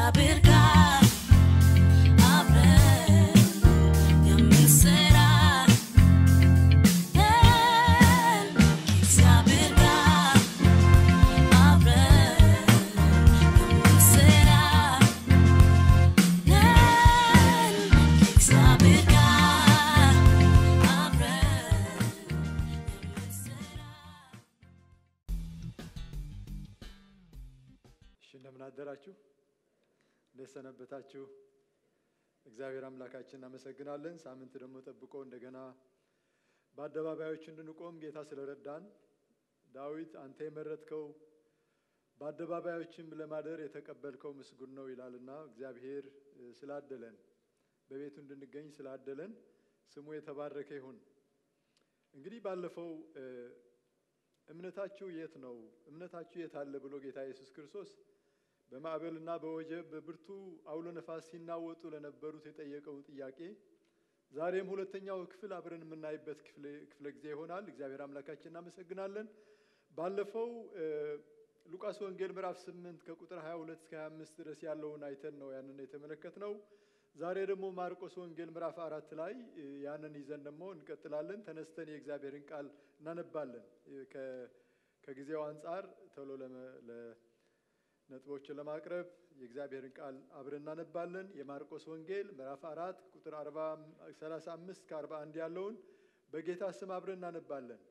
ከእግዚአብሔር ጋር አብረን የምንሰራ ነን። ከእግዚአብሔር ጋር አብረን የምንሰራ ነን። ከእግዚአብሔር ጋር አብረን የምንሰራ እሺ እንደምን አደራችሁ? እንዴት ሰነበታችሁ? እግዚአብሔር አምላካችን እናመሰግናለን። ሳምንት ደግሞ ጠብቆ እንደገና በአደባባዮች እንድንቆም ጌታ ስለረዳን ዳዊት አንተ የመረጥከው በአደባባዮችም ለማደር የተቀበልከው ምስጉን ነው ይላልና እግዚአብሔር እ፣ ስላደለን በቤቱ እንድንገኝ ስላደለን ስሙ የተባረከ ይሁን። እንግዲህ ባለፈው እ፣ እምነታችሁ የት ነው? እምነታችሁ የት አለ ብሎ ጌታ ኢየሱስ ክርስቶስ በማዕበልና በወጀብ በብርቱ አውሎ ነፋስ ሲናወጡ ለነበሩት የጠየቀውን ጥያቄ ዛሬም ሁለተኛው ክፍል አብረን የምናይበት ክፍለ ክፍለ ጊዜ ይሆናል። እግዚአብሔር አምላካችን እናመሰግናለን። ባለፈው እ፣ ሉቃስ ወንጌል ምዕራፍ 8 ከቁጥር 22 እስከ 25 ድረስ ያለውን አይተን ነው ያንን የተመለከትነው። ዛሬ ደግሞ ማርቆስ ወንጌል ምዕራፍ አራት ላይ እ፣ ያንን ይዘን ደግሞ እንቀጥላለን። ተነስተን የእግዚአብሔርን ቃል እናነባለን። እ፣ ከ- ከጊዜው አንጻር ቶሎ ለመ- ለ- ነጥቦችን ለማቅረብ የእግዚአብሔርን ቃል አብረን እናነባለን። የማርቆስ ወንጌል ምዕራፍ አራት ቁጥር 35 እስከ 41 ያለውን በጌታ ስም አብረን እናነባለን።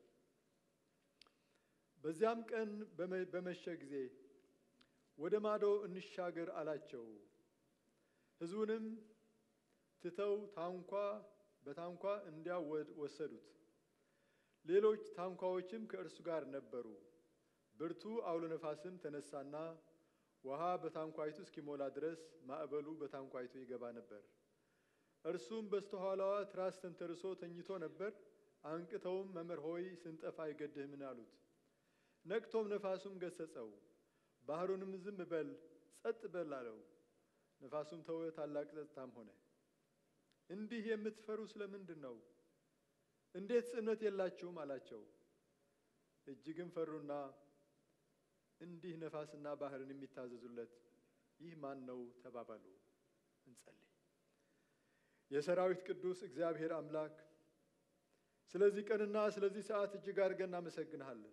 በዚያም ቀን በመ- በመሸ ጊዜ ወደ ማዶ እንሻገር አላቸው። ሕዝቡንም ትተው ታንኳ በታንኳ እንዲያው ወድ- ወሰዱት። ሌሎች ታንኳዎችም ከእርሱ ጋር ነበሩ። ብርቱ አውሎ ነፋስም ተነሳና ውሃ በታንኳይቱ እስኪሞላ ድረስ ማዕበሉ በታንኳይቱ ይገባ ነበር። እርሱም በስተኋላዋ ትራስ ተንተርሶ ተኝቶ ነበር። አንቅተውም መምህር ሆይ ስንጠፋ አይገድህምን አሉት። ነቅቶም ነፋሱም ገሰጸው፣ ባህሩንም ዝም በል ጸጥ በል አለው። ነፋሱም ተወ፣ ታላቅ ጸጥታም ሆነ። እንዲህ የምትፈሩ ስለምንድን ነው? እንዴት እምነት የላችሁም አላቸው። እጅግም ፈሩና እንዲህ ነፋስና ባህርን የሚታዘዙለት ይህ ማን ነው ተባባሉ። እንጸልይ። የሰራዊት ቅዱስ እግዚአብሔር አምላክ ስለዚህ ቀንና ስለዚህ ሰዓት እጅግ አድርገን እናመሰግንሃለን።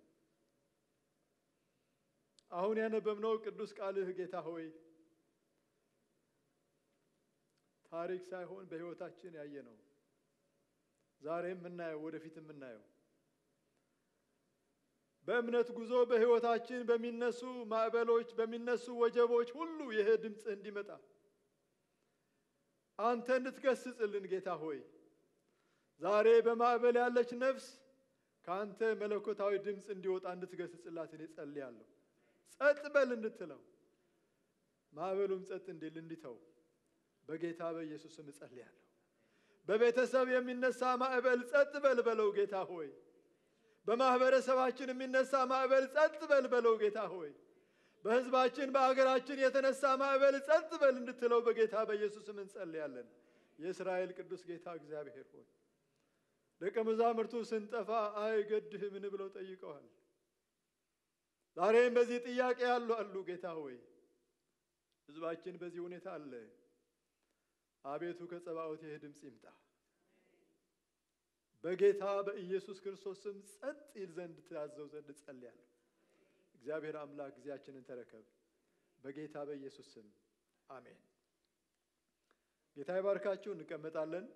አሁን ያነበብነው ቅዱስ ቃልህ ጌታ ሆይ ታሪክ ሳይሆን በሕይወታችን ያየነው ዛሬም የምናየው ወደፊት የምናየው በእምነት ጉዞ በሕይወታችን በሚነሱ ማዕበሎች በሚነሱ ወጀቦች ሁሉ ይህ ድምፅህ እንዲመጣ አንተ እንድትገስጽልን ጌታ ሆይ ዛሬ በማዕበል ያለች ነፍስ ከአንተ መለኮታዊ ድምፅ እንዲወጣ እንድትገስጽላት እኔ ጸልያለሁ። ጸጥ በል እንድትለው ማዕበሉም ጸጥ እንዲል እንዲተው በጌታ በኢየሱስ ስም እጸልያለሁ። በቤተሰብ የሚነሳ ማዕበል ጸጥ በል በለው ጌታ ሆይ። በማህበረሰባችን የሚነሳ ማዕበል ጸጥ በል በለው ጌታ ሆይ። በሕዝባችን በአገራችን የተነሳ ማዕበል ጸጥ በል እንድትለው በጌታ በኢየሱስም እንጸልያለን። የእስራኤል ቅዱስ ጌታ እግዚአብሔር ሆይ ደቀ መዛሙርቱ ስንጠፋ አይገድህምን ብለው ጠይቀዋል። ዛሬም በዚህ ጥያቄ ያሉ አሉ። ጌታ ሆይ ሕዝባችን በዚህ ሁኔታ አለ። አቤቱ ከጸባኦት ይህ ድምፅ ይምጣ። በጌታ በኢየሱስ ክርስቶስ ስም ጸጥ ይል ዘንድ ትያዘው ዘንድ ጸልያለሁ። እግዚአብሔር አምላክ ጊዜያችንን ተረከብ። በጌታ በኢየሱስ ስም አሜን። ጌታ ይባርካችሁ። እንቀመጣለን።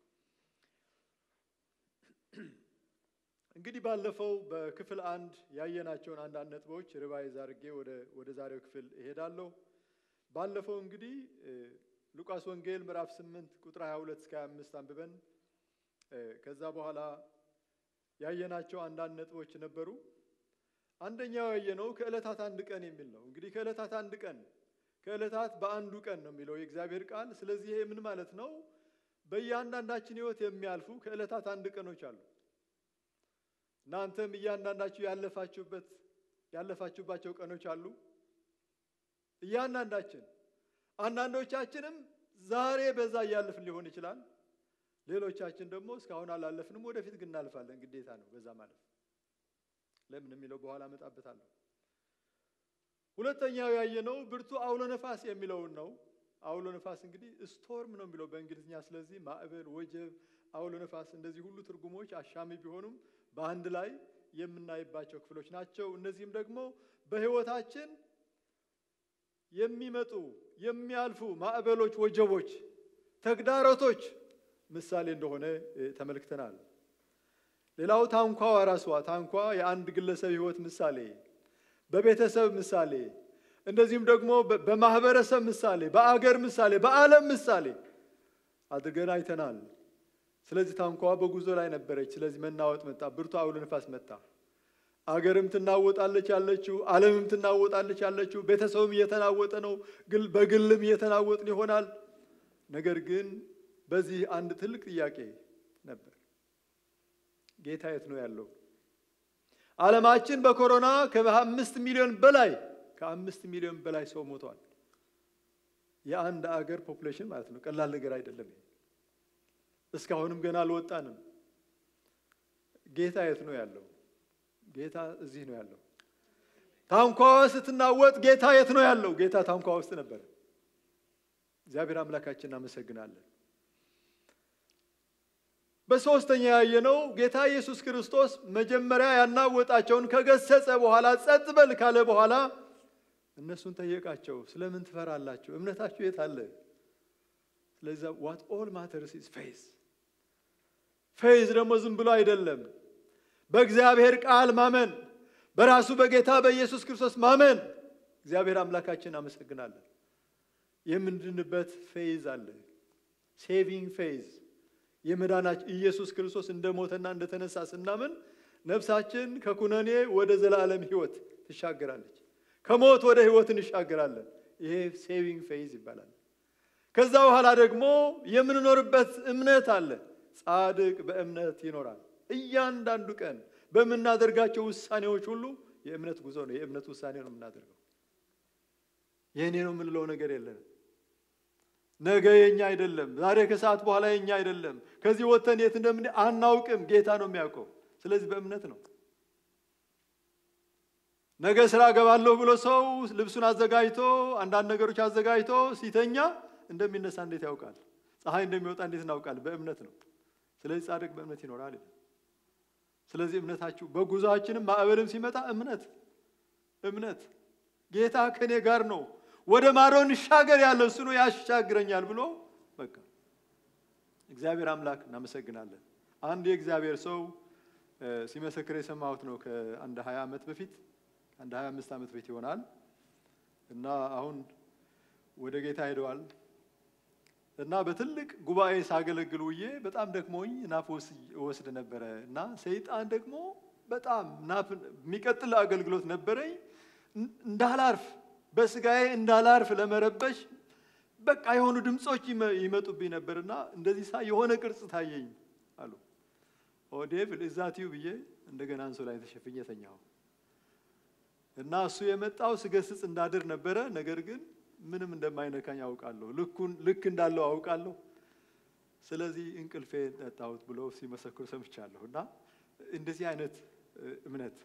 እንግዲህ ባለፈው በክፍል አንድ ያየናቸውን አንዳንድ ነጥቦች ሪቫይዝ አድርጌ ወደ ወደ ዛሬው ክፍል እሄዳለሁ። ባለፈው እንግዲህ እ፣ ሉቃስ ወንጌል ምዕራፍ 8 ቁጥር 22 እስከ 25 አንብበን እ፣ ከዛ በኋላ ያየናቸው አንዳንድ ነጥቦች ነበሩ። አንደኛው ያየነው ከዕለታት አንድ ቀን የሚል ነው። እንግዲህ ከዕለታት አንድ ቀን ከዕለታት በአንዱ ቀን ነው የሚለው የእግዚአብሔር ቃል። ስለዚህ ይሄ ምን ማለት ነው? በእያንዳንዳችን ሕይወት የሚያልፉ ከዕለታት አንድ ቀኖች አሉ። እናንተም እያንዳንዳችሁ ያለፋችሁበት ያለፋችሁባቸው ቀኖች አሉ። እያንዳንዳችን አንዳንዶቻችንም ዛሬ በዛ እያለፍን ሊሆን ይችላል። ሌሎቻችን ደግሞ እስካሁን አላለፍንም፣ ወደፊት ግን እናልፋለን። ግዴታ ነው በዛ ማለፍ። ለምን የሚለው በኋላ እመጣበታለሁ። ሁለተኛው ያየነው ብርቱ አውሎ ነፋስ የሚለውን ነው። አውሎ ነፋስ እንግዲህ ስቶርም ነው የሚለው በእንግሊዝኛ። ስለዚህ ማዕበል፣ ወጀብ፣ አውሎ ነፋስ እንደዚህ ሁሉ ትርጉሞች አሻሚ ቢሆኑም በአንድ ላይ የምናይባቸው ክፍሎች ናቸው። እነዚህም ደግሞ በሕይወታችን የሚመጡ የሚያልፉ ማዕበሎች፣ ወጀቦች፣ ተግዳሮቶች ምሳሌ እንደሆነ ተመልክተናል። ሌላው ታንኳዋ ራሷ ታንኳ የአንድ ግለሰብ ሕይወት ምሳሌ፣ በቤተሰብ ምሳሌ፣ እንደዚሁም ደግሞ በማህበረሰብ ምሳሌ፣ በአገር ምሳሌ፣ በዓለም ምሳሌ አድርገን አይተናል። ስለዚህ ታንኳዋ በጉዞ ላይ ነበረች። ስለዚህ መናወጥ መጣ፣ ብርቱ አውሎ ነፋስ መጣ። አገርም ትናወጣለች ያለችው፣ ዓለምም ትናወጣለች ያለችው፣ ቤተሰብም እየተናወጠ ነው፣ በግልም እየተናወጥን ይሆናል። ነገር ግን በዚህ አንድ ትልቅ ጥያቄ ነበር። ጌታ የት ነው ያለው? ዓለማችን በኮሮና ከአምስት ሚሊዮን በላይ ከአምስት ሚሊዮን በላይ ሰው ሞቷል። የአንድ አገር ፖፑሌሽን ማለት ነው። ቀላል ነገር አይደለም። እስካሁንም ገና አልወጣንም። ጌታ የት ነው ያለው? ጌታ እዚህ ነው ያለው። ታንኳዋ ስትናወጥ ጌታ የት ነው ያለው? ጌታ ታንኳ ውስጥ ነበረ። እግዚአብሔር አምላካችን እናመሰግናለን። በሦስተኛ ያየነው ጌታ ኢየሱስ ክርስቶስ መጀመሪያ ያናወጣቸውን ከገሰጸ በኋላ ጸጥ በል ካለ በኋላ እነሱን ጠየቃቸው። ስለምን ትፈራላችሁ? እምነታችሁ የት አለ? ስለዚህ ዋት ኦል ማተርስ ኢዝ ፌዝ። ፌዝ ደግሞ ዝም ብሎ አይደለም፣ በእግዚአብሔር ቃል ማመን፣ በራሱ በጌታ በኢየሱስ ክርስቶስ ማመን። እግዚአብሔር አምላካችን አመሰግናለን። የምንድንበት ፌዝ አለ፣ ሴቪንግ ፌዝ የመዳናችን ኢየሱስ ክርስቶስ እንደሞተና እንደተነሳ ስናምን ነፍሳችን ከኩነኔ ወደ ዘላለም ሕይወት ትሻገራለች። ከሞት ወደ ሕይወት እንሻገራለን። ይሄ ሴቪንግ ፌዝ ይባላል። ከዛ በኋላ ደግሞ የምንኖርበት እምነት አለ። ጻድቅ በእምነት ይኖራል። እያንዳንዱ ቀን በምናደርጋቸው ውሳኔዎች ሁሉ የእምነት ጉዞ ነው። የእምነት ውሳኔ ነው የምናደርገው። የእኔ ነው የምንለው ነገር የለንም። ነገ የኛ አይደለም። ዛሬ ከሰዓት በኋላ የኛ አይደለም። ከዚህ ወጥተን የት እንደምን አናውቅም። ጌታ ነው የሚያውቀው። ስለዚህ በእምነት ነው። ነገ ስራ ገባለሁ ብሎ ሰው ልብሱን አዘጋጅቶ አንዳንድ ነገሮች አዘጋጅቶ ሲተኛ እንደሚነሳ እንዴት ያውቃል? ፀሐይ እንደሚወጣ እንዴት እናውቃል? በእምነት ነው። ስለዚህ ጻድቅ በእምነት ይኖራል ይላል። ስለዚህ እምነታችሁ በጉዞአችንም ማዕበልም ሲመጣ እምነት እምነት ጌታ ከኔ ጋር ነው ወደ ማዶ እንሻገር ያለ እሱ ነው ያሻግረኛል ብሎ በቃ እግዚአብሔር አምላክ እናመሰግናለን። አንድ የእግዚአብሔር ሰው ሲመሰክር የሰማሁት ነው ከአንድ ሀያ ዓመት በፊት አንድ ሀያ አምስት ዓመት በፊት ይሆናል እና አሁን ወደ ጌታ ሄደዋል እና በትልቅ ጉባኤ ሳገለግል ውዬ በጣም ደክሞኝ ናፍ ወስድ ነበረ እና ሰይጣን ደግሞ በጣም ናፍ የሚቀጥል አገልግሎት ነበረኝ እንዳላርፍ በስጋዬ እንዳላርፍ ለመረበሽ በቃ የሆኑ ድምፆች ይመጡብኝ ነበርና እንደዚህ ሳ የሆነ ቅርጽ ታየኝ አሉ። ኦ ዴቭል እዛትዩ ብዬ እንደገና አንሶ ላይ ተሸፍኜ ተኛሁ እና እሱ የመጣው ስገስጽ እንዳድር ነበረ። ነገር ግን ምንም እንደማይነካኝ አውቃለሁ፣ ልኩን ልክ እንዳለው አውቃለሁ። ስለዚህ እንቅልፌ ጠጣሁት ብሎ ሲመሰክሩ ሰምቻለሁ። እና እንደዚህ አይነት እምነት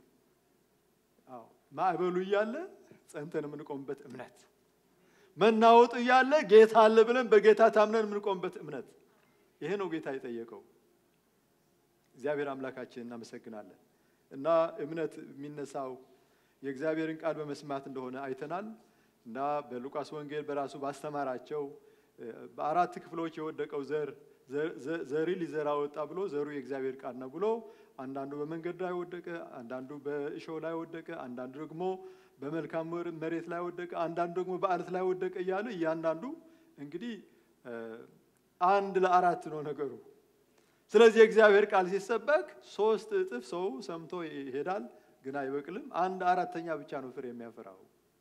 አዎ ማዕበሉ እያለ ጸንተን የምንቆምበት እምነት፣ መናወጡ እያለ ጌታ አለ ብለን በጌታ ታምነን የምንቆምበት እምነት። ይሄ ነው ጌታ የጠየቀው። እግዚአብሔር አምላካችን እናመሰግናለን። እና እምነት የሚነሳው የእግዚአብሔርን ቃል በመስማት እንደሆነ አይተናል። እና በሉቃስ ወንጌል በራሱ ባስተማራቸው በአራት ክፍሎች የወደቀው ዘር ዘሪ ሊዘራ ወጣ ብሎ ዘሩ የእግዚአብሔር ቃል ነው ብሎ አንዳንዱ በመንገድ ላይ ወደቀ፣ አንዳንዱ በእሾህ ላይ ወደቀ፣ አንዳንዱ ደግሞ በመልካም መሬት ላይ ወደቀ፣ አንዳንዱ ደግሞ በአለት ላይ ወደቀ እያለ እያንዳንዱ እንግዲህ አንድ ለአራት ነው ነገሩ። ስለዚህ የእግዚአብሔር ቃል ሲሰበክ ሶስት እጥፍ ሰው ሰምቶ ይሄዳል፣ ግን አይበቅልም። አንድ አራተኛ ብቻ ነው ፍሬ የሚያፈራው።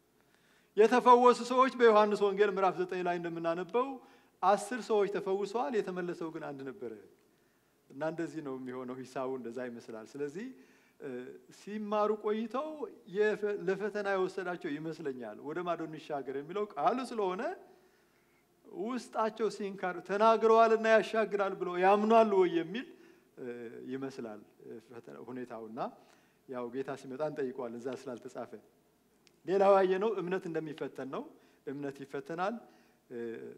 የተፈወሱ ሰዎች በዮሐንስ ወንጌል ምዕራፍ ዘጠኝ ላይ እንደምናነበው አስር ሰዎች ተፈውሰዋል፣ የተመለሰው ግን አንድ ነበረ። እና እንደዚህ ነው የሚሆነው። ሂሳቡ እንደዛ ይመስላል። ስለዚህ ሲማሩ ቆይተው ለፈተና የወሰዳቸው ይመስለኛል። ወደ ማዶ እንሻገር የሚለው ቃሉ ስለሆነ ውስጣቸው ሲንካር ተናግረዋልና ያሻግራል ብለው ያምኗል ወይ የሚል ይመስላል ሁኔታውና ያው ጌታ ሲመጣ እንጠይቀዋል እዛ ስላልተጻፈ ሌላው ያየነው እምነት እንደሚፈተን ነው። እምነት ይፈተናል። እ፣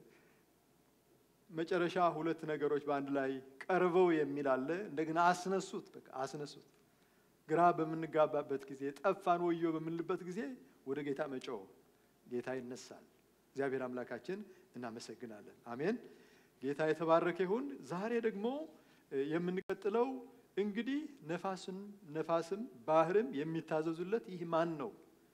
መጨረሻ ሁለት ነገሮች በአንድ ላይ ቀርበው የሚል አለ። እንደገና አስነሱት፣ በቃ አስነሱት። ግራ በምንጋባበት ጊዜ ጠፋን ወዮ በምንልበት ጊዜ ወደ ጌታ መጮህ፣ ጌታ ይነሳል። እግዚአብሔር አምላካችን እናመሰግናለን። አሜን። ጌታ የተባረከ ይሁን። ዛሬ ደግሞ እ፣ የምንቀጥለው እንግዲህ ነፋስን ነፋስም ባህርም የሚታዘዙለት ይህ ማን ነው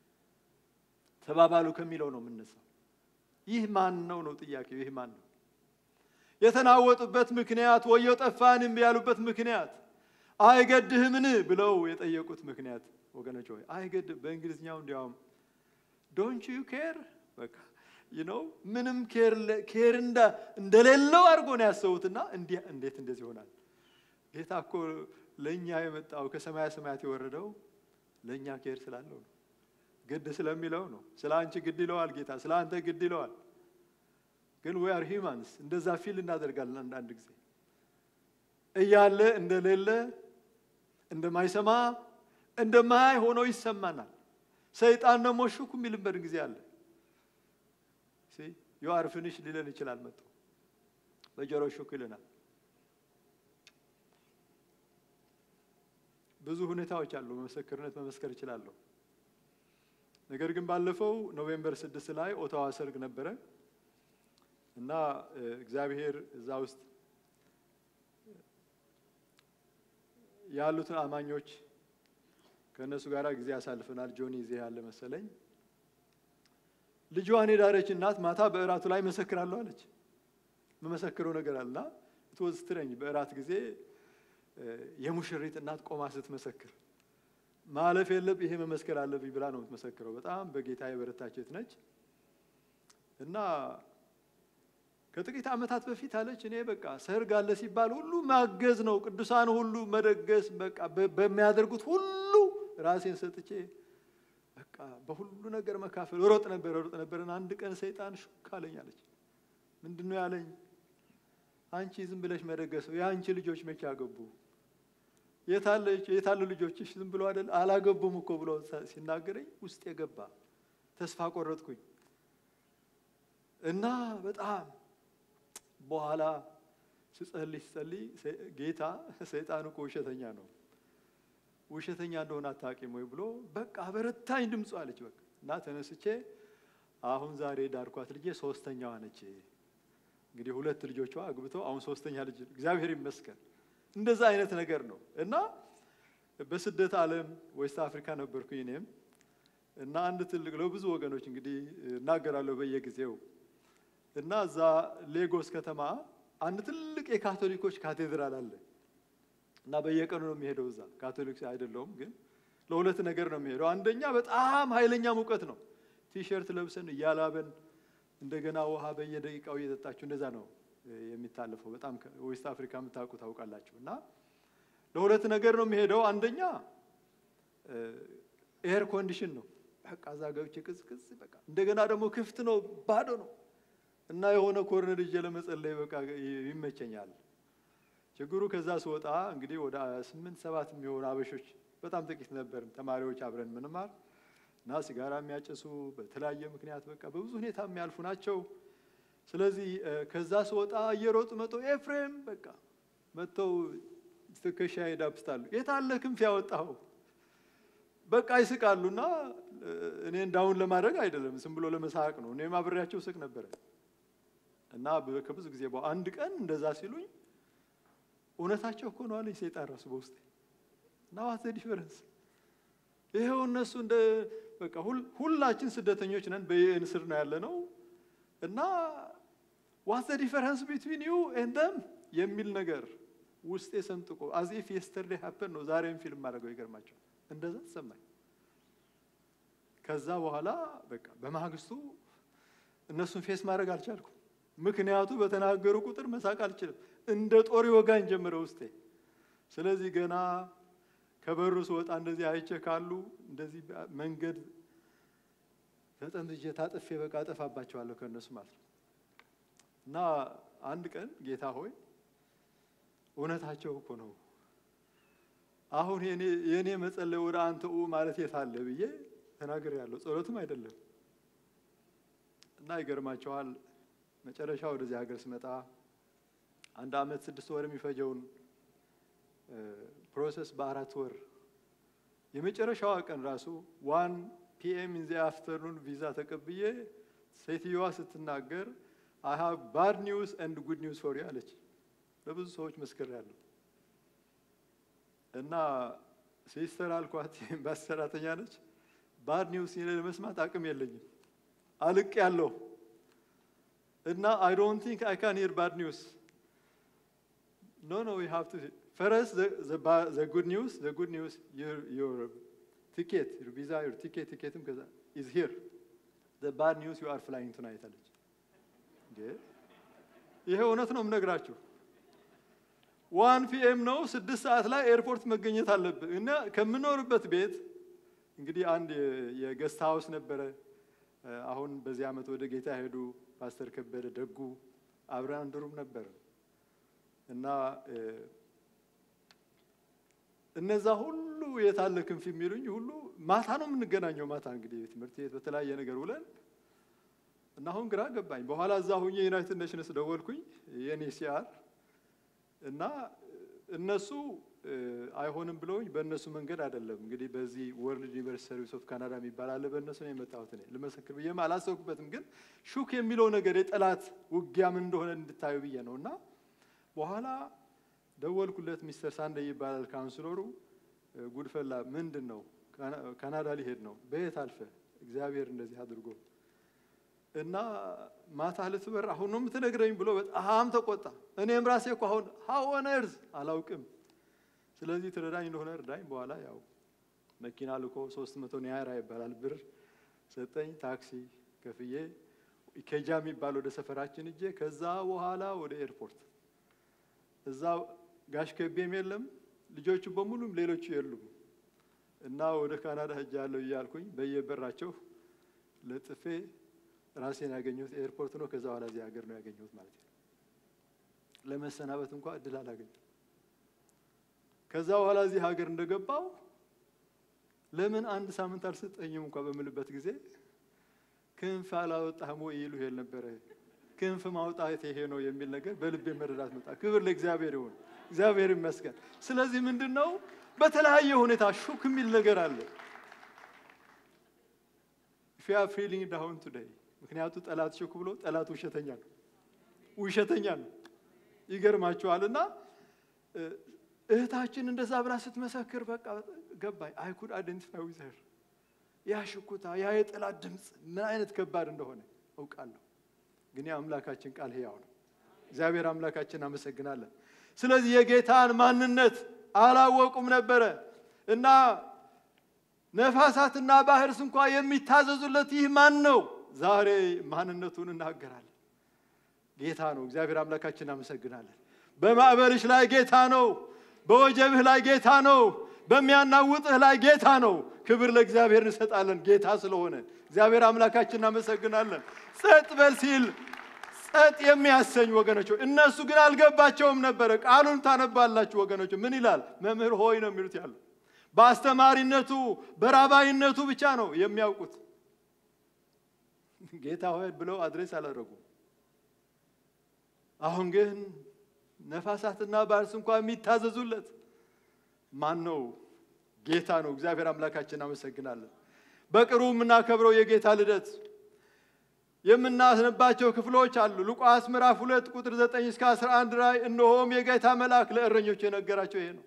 ተባባሉ ከሚለው ነው የምነሳው። ይህ ማን ነው ነው ጥያቄው። ይህ ማን ነው? የተናወጡበት ምክንያት ወየው ጠፋንም ያሉበት ምክንያት አይገድህምን ብለው የጠየቁት ምክንያት ወገኖች ሆይ አይገድህ በእንግሊዝኛው እንዲያውም ዶንት ዩ ኬር በቃ ዩ ኖ ምንም ኬር ለ- ኬር እንደ እንደሌለው አድርጎ ነው ያሰቡትና እንዲህ እንዴት እንደዚህ ይሆናል? ጌታ እኮ ለእኛ የመጣው ከሰማያ ሰማያት የወረደው ለእኛ ኬር ስላለው ነው። ግድ ስለሚለው ነው። ስለ አንቺ ግድ ይለዋል ጌታ፣ ስለ አንተ ግድ ይለዋል። ግን ዊ አር ሂማንስ እንደዛ ፊል እናደርጋለን አንዳንድ ጊዜ እያለ እንደሌለ እንደማይሰማ እንደማያይ ሆኖ ይሰማናል። ሰይጣን ደግሞ ሹክ የሚልበት ጊዜ አለ። ዩ አር ፊኒሽ ሊለን ይችላል። መጥቶ በጆሮ ሹክ ይለናል። ብዙ ሁኔታዎች አሉ። በምስክርነት መመስከር እችላለሁ። ነገር ግን ባለፈው ኖቬምበር ስድስት ላይ ኦታዋ ሰርግ ነበረ እና እ፣ እግዚአብሔር እዛ ውስጥ ያሉትን አማኞች ከእነሱ ጋር ጊዜ ያሳልፈናል። ጆኒ እዚህ ያለ መሰለኝ። ልጇን የዳረች እናት ማታ በእራቱ ላይ መሰክራለሁ አለች። መመሰክረው ነገር አለና ትወዝ ስትረኝ በእራት ጊዜ እ፣ የሙሽሪት እናት ቆማ ስትመሰክር ማለፍ የለብ ይሄ መመስከር አለብኝ ብላ ነው የምትመሰክረው። በጣም በጌታ የበረታች ሴት ነች እና ከጥቂት ዓመታት በፊት አለች እኔ በቃ ሰርግ አለ ሲባል ሁሉ ማገዝ ነው፣ ቅዱሳን ሁሉ መደገስ፣ በቃ በ- በሚያደርጉት ሁሉ ራሴን ሰጥቼ በቃ በሁሉ ነገር መካፈል ሮጥ ነበር ሮጥ ነበርን። አንድ ቀን ሰይጣን ሹክ አለኝ አለች። ምንድን ነው ያለኝ? አንቺ ዝም ብለሽ መደገሰው የአንቺ ልጆች መቼ አገቡ? የታለች የታሉ ልጆችሽ? ዝም ብሎ አይደል አላገቡም እኮ ብሎ ሲናገረኝ ውስጥ የገባ ተስፋ ቆረጥኩኝ እና በጣም በኋላ ስጸልይ ስጸልይ ሰ- ጌታ ሰይጣን እኮ ውሸተኛ ነው ውሸተኛ እንደሆነ አታውቂም ወይ ብሎ በቃ በረታኝ ድምፁ አለች። በቃ እና ተነስቼ አሁን ዛሬ ዳርኳት ልጄ ሶስተኛዋ ነች። እንግዲህ ሁለት ልጆቿ አግብተው አሁን ሶስተኛ ልጅ እግዚአብሔር ይመስገን። እንደዛ አይነት ነገር ነው እና በስደት ዓለም ዌስት አፍሪካ ነበርኩኝ እኔም እና አንድ ትልቅ ለብዙ ወገኖች እንግዲህ እናገራለሁ በየጊዜው እና እዛ ሌጎስ ከተማ አንድ ትልቅ የካቶሊኮች ካቴድራል አለ እና በየቀኑ ነው የሚሄደው እዛ ካቶሊክ አይደለሁም ግን ለሁለት ነገር ነው የሚሄደው አንደኛ በጣም ኃይለኛ ሙቀት ነው ቲሸርት ለብሰን እያላበን እንደገና ውሃ በየደቂቃው እየጠጣችሁ እንደዛ ነው እ፣ የሚታለፈው በጣም ዌስት አፍሪካ የምታውቁ ታውቃላችሁ እና ለሁለት ነገር ነው የሚሄደው አንደኛ ኤር ኮንዲሽን ነው በቃ እዛ ገብቼ ቅዝቅዝ በቃ እንደገና ደግሞ ክፍት ነው ባዶ ነው እና የሆነ ኮርነር ይዤ ለመጸለይ በቃ ይመቸኛል ችግሩ ከዛ ስወጣ እንግዲህ ወደ ስምንት ሰባት የሚሆኑ አበሾች በጣም ጥቂት ነበር ተማሪዎች አብረን ምንማር እና ሲጋራ የሚያጨሱ በተለያየ ምክንያት በቃ በብዙ ሁኔታ የሚያልፉ ናቸው ስለዚህ እ፣ ከዛ ስወጣ እየሮጡ መጥተው ኤፍሬም በቃ መጥተው ትከሻ ይዳብስታሉ የታለ ክንፍ ያወጣው በቃ ይስቃሉና እ፣ እኔ እንዳሁን ለማድረግ አይደለም ዝም ብሎ ለመሳቅ ነው እኔም አብሬያቸው ስቅ ነበረ እና በ- ከብዙ ጊዜ በኋላ አንድ ቀን እንደዛ ሲሉኝ እውነታቸው እኮ ነው አለኝ ሰይጣን ራሱ በውስጤ እና ዋት ዘ ዲፈረንስ ይሄው እነሱ እንደ በቃ ሁል- ሁላችን ስደተኞች ነን በዩኤን ስር ነው ያለ ነው እና ዋት ዘ ዲፈረንስ ቢትዊን ዩ ኤንድ ደም የሚል ነገር ውስጤ ሰንጥቆ አዝ ኢፍ የስተርዴ ሀፐን ነው ዛሬም ፊልም ማድረገው ይገርማቸው እንደዛ ተሰማኝ ከዛ በኋላ በቃ በማግስቱ እነሱን ፌስ ማድረግ አልቻልኩም ምክንያቱ በተናገሩ ቁጥር መሳቅ አልችልም እንደ ጦር ወጋኝ ጀመረ ውስጤ ስለዚህ ገና ከበሩ ስወጣ እንደዚህ አይቼ ካሉ እንደዚህ መንገድ ተጠምዝጄ ታጥፌ በቃ አጠፋባቸዋለሁ ከእነሱ ማለት ነው እና አንድ ቀን ጌታ ሆይ እውነታቸው እኮ ነው አሁን የኔ- የእኔ መጸለይ ወደ አንተ ኡ ማለት የት አለ ብዬ ተናግር ያለው ጸሎትም አይደለም እና ይገርማቸዋል። መጨረሻ ወደዚህ ሀገር ስመጣ አንድ አመት ስድስት ወር የሚፈጀውን ፕሮሰስ በአራት ወር የመጨረሻዋ ቀን ራሱ ዋን ፒኤም ኢን ዘ አፍተርኑን ቪዛ ተቀብዬ ሴትዮዋ ስትናገር አይ ሃቭ ባድ ኒውስ ኤንድ ጉድ ኒውስ ፎር ዩ አለች። ለብዙ ሰዎች መስክር ያለው እና ሲስተር አልኳት፣ ኤምባሲ ሰራተኛ ነች። ባድ ኒውስ ለመስማት አቅም የለኝም አልቅ ያለው እና አይ ዶንት ቲንክ አይ ካን ሂር ባድ ኒውስ ኖ ኖ ዊ ሃቭ ቱ ፈረስት ዘ ጉድ ኒውስ ዘ ጉድ ኒውስ ዩር ቲኬት ዩር ቪዛ ዩር ቲኬት ቲኬትም ከዛ ኢዝ ሂር ዘ ባድ ኒውስ ዩ አር ፍላይንግ ቱናይት አለች። ይሄ እውነት ነው የምነግራችሁ። ዋን ፒኤም ነው ስድስት ሰዓት ላይ ኤርፖርት መገኘት አለብን እና ከምኖርበት ቤት እንግዲህ አንድ የገስት ሀውስ ነበረ። አሁን በዚህ ዓመት ወደ ጌታ ሄዱ ፓስተር ከበደ ደጉ አብረን አንድ ሩም ነበረ እና እነዛ ሁሉ የታለ ክንፍ የሚሉኝ ሁሉ ማታ ነው የምንገናኘው። ማታ እንግዲህ ትምህርት ቤት በተለያየ ነገር ውለን እና አሁን ግራ ገባኝ። በኋላ እዛ ሁኜ ዩናይትድ ኔሽንስ ደወልኩኝ የኔ ሲአር እና እነሱ አይሆንም ብለውኝ በእነሱ መንገድ አይደለም እንግዲህ በዚህ ወርልድ ዩኒቨርሲቲ ሰርቪስ ኦፍ ካናዳ የሚባል አለ። በእነሱ ነው የመጣሁት እኔ ልመሰክር ብዬም አላሰብኩበትም። ግን ሹክ የሚለው ነገር የጠላት ውጊያ ምን እንደሆነ እንድታዩ ብዬ ነው እና በኋላ ደወልኩለት። ሚስተር ሳንደ ይባላል ካውንስለሩ። ጉድፈላ ምንድን ነው? ካናዳ ሊሄድ ነው። በየት አልፈ? እግዚአብሔር እንደዚህ አድርጎ እና ማታ ልትበር አሁን ነው የምትነግረኝ ብሎ በጣም ተቆጣ። እኔም ራሴ እኮ አሁን ሀወነርዝ አላውቅም። ስለዚህ ትረዳኝ እንደሆነ እርዳኝ። በኋላ ያው መኪና ልኮ ሶስት መቶ ኒያራ ይባላል ብር ሰጠኝ። ታክሲ ከፍዬ ኬጃ የሚባል ወደ ሰፈራችን እጄ ከዛ በኋላ ወደ ኤርፖርት እዛ ጋሽ ከቤም የለም ልጆቹ በሙሉም ሌሎቹ የሉም እና ወደ ካናዳ ሄጃለሁ እያልኩኝ በየበራቸው ለጥፌ ራሴን ያገኘሁት ኤርፖርት ነው። ከዛ በኋላ እዚህ ሀገር ነው ያገኘሁት ማለት ነው። ለመሰናበት እንኳ እድል አላገኘም። ከዛ በኋላ እዚህ ሀገር እንደገባው ለምን አንድ ሳምንት አልሰጠኝም እንኳ በምልበት ጊዜ ክንፍ አላወጣህም ወይ ይሉ ይል ነበረ። ክንፍ ማውጣት ይሄ ነው የሚል ነገር በልቤ መረዳት መጣ። ክብር ለእግዚአብሔር ይሁን፣ እግዚአብሔር ይመስገን። ስለዚህ ምንድን ነው በተለያየ ሁኔታ ሹክ የሚል ነገር አለ። ፊ አር ፊሊንግ ዳውን ቱዴይ ምክንያቱ ጠላት ሹክ ብሎ ጠላት ውሸተኛ ነው፣ ውሸተኛ ነው። ይገርማችኋል። እና እህታችን እንደዛ ብላ ስትመሰክር በቃ ገባኝ። አይ ኩድ አይደንቲፋይ ዊዝ ሄር ያ ሽኩታ ያ የጠላት ድምፅ ምን አይነት ከባድ እንደሆነ አውቃለሁ። ግን የአምላካችን ቃል ሕያው ነው። እግዚአብሔር አምላካችን አመሰግናለን። ስለዚህ የጌታን ማንነት አላወቁም ነበረ እና ነፋሳትና ባህርስ እንኳ የሚታዘዙለት ይህ ማን ነው? ዛሬ ማንነቱን እናገራለን። ጌታ ነው። እግዚአብሔር አምላካችን አመሰግናለን። በማዕበልሽ ላይ ጌታ ነው። በወጀብህ ላይ ጌታ ነው። በሚያናውጥህ ላይ ጌታ ነው። ክብር ለእግዚአብሔር እንሰጣለን። ጌታ ስለሆነ እግዚአብሔር አምላካችን እናመሰግናለን። ጸጥ በል ሲል ጸጥ የሚያሰኝ ወገኖች፣ እነሱ ግን አልገባቸውም ነበረ። ቃሉን ታነባላችሁ ወገኖች። ምን ይላል? መምህር ሆይ ነው የሚሉት ያሉ በአስተማሪነቱ በራባይነቱ ብቻ ነው የሚያውቁት። ጌታ ሆይ ብለው አድሬስ አላደረጉም። አሁን ግን ነፋሳትና ባህርስ እንኳ የሚታዘዙለት ማን ነው? ጌታ ነው። እግዚአብሔር አምላካችን አመሰግናለን። በቅርቡ የምናከብረው የጌታ ልደት የምናስነባቸው ክፍሎች አሉ። ሉቃስ ምዕራፍ ሁለት ቁጥር ዘጠኝ እስከ አስራ አንድ ላይ እነሆም የጌታ መልአክ ለእረኞች የነገራቸው ይሄ ነው።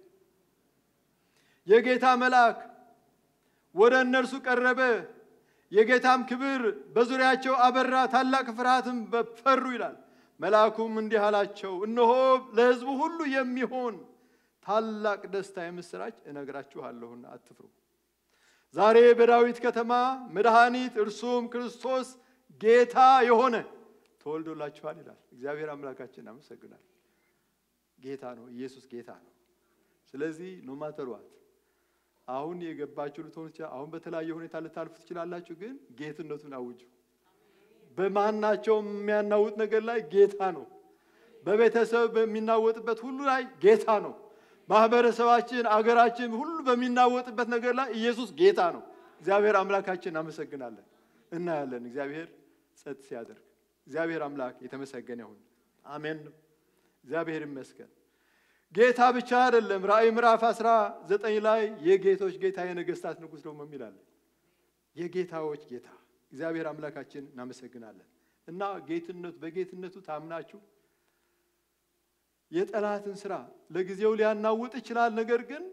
የጌታ መልአክ ወደ እነርሱ ቀረበ፣ የጌታም ክብር በዙሪያቸው አበራ፣ ታላቅ ፍርሃትም በፈሩ ይላል። መልአኩም እንዲህ አላቸው፣ እነሆ ለሕዝቡ ሁሉ የሚሆን ታላቅ ደስታ የምስራች እነግራችኋለሁና አትፍሩ። ዛሬ በዳዊት ከተማ መድኃኒት እርሱም ክርስቶስ ጌታ የሆነ ተወልዶላችኋል ይላል። እግዚአብሔር አምላካችን አመሰግናል። ጌታ ነው፣ ኢየሱስ ጌታ ነው። ስለዚህ ኖ ማተር ዋት አሁን የገባችሁ ልትሆኑ ይችላል። አሁን በተለያየ ሁኔታ ልታልፉ ትችላላችሁ። ግን ጌትነቱን አውጁ። በማናቸውም የሚያናውጥ ነገር ላይ ጌታ ነው። በቤተሰብ በሚናወጥበት ሁሉ ላይ ጌታ ነው። ማህበረሰባችን፣ አገራችን ሁሉ በሚናወጥበት ነገር ላይ ኢየሱስ ጌታ ነው። እግዚአብሔር አምላካችን እናመሰግናለን። እናያለን እግዚአብሔር ጸጥ ሲያደርግ። እግዚአብሔር አምላክ የተመሰገነ ይሁን። አሜን። እግዚአብሔር ይመስገን። ጌታ ብቻ አይደለም። ራእይ ምዕራፍ 19 ላይ የጌቶች ጌታ የነገስታት ንጉሥ ደግሞ የሚላል የጌታዎች ጌታ እግዚአብሔር አምላካችን እናመሰግናለን። እና ጌትነቱ በጌትነቱ ታምናችሁ የጠላትን ስራ ለጊዜው ሊያናውጥ ይችላል። ነገር ግን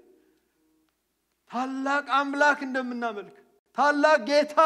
ታላቅ አምላክ እንደምናመልክ ታላቅ ጌታ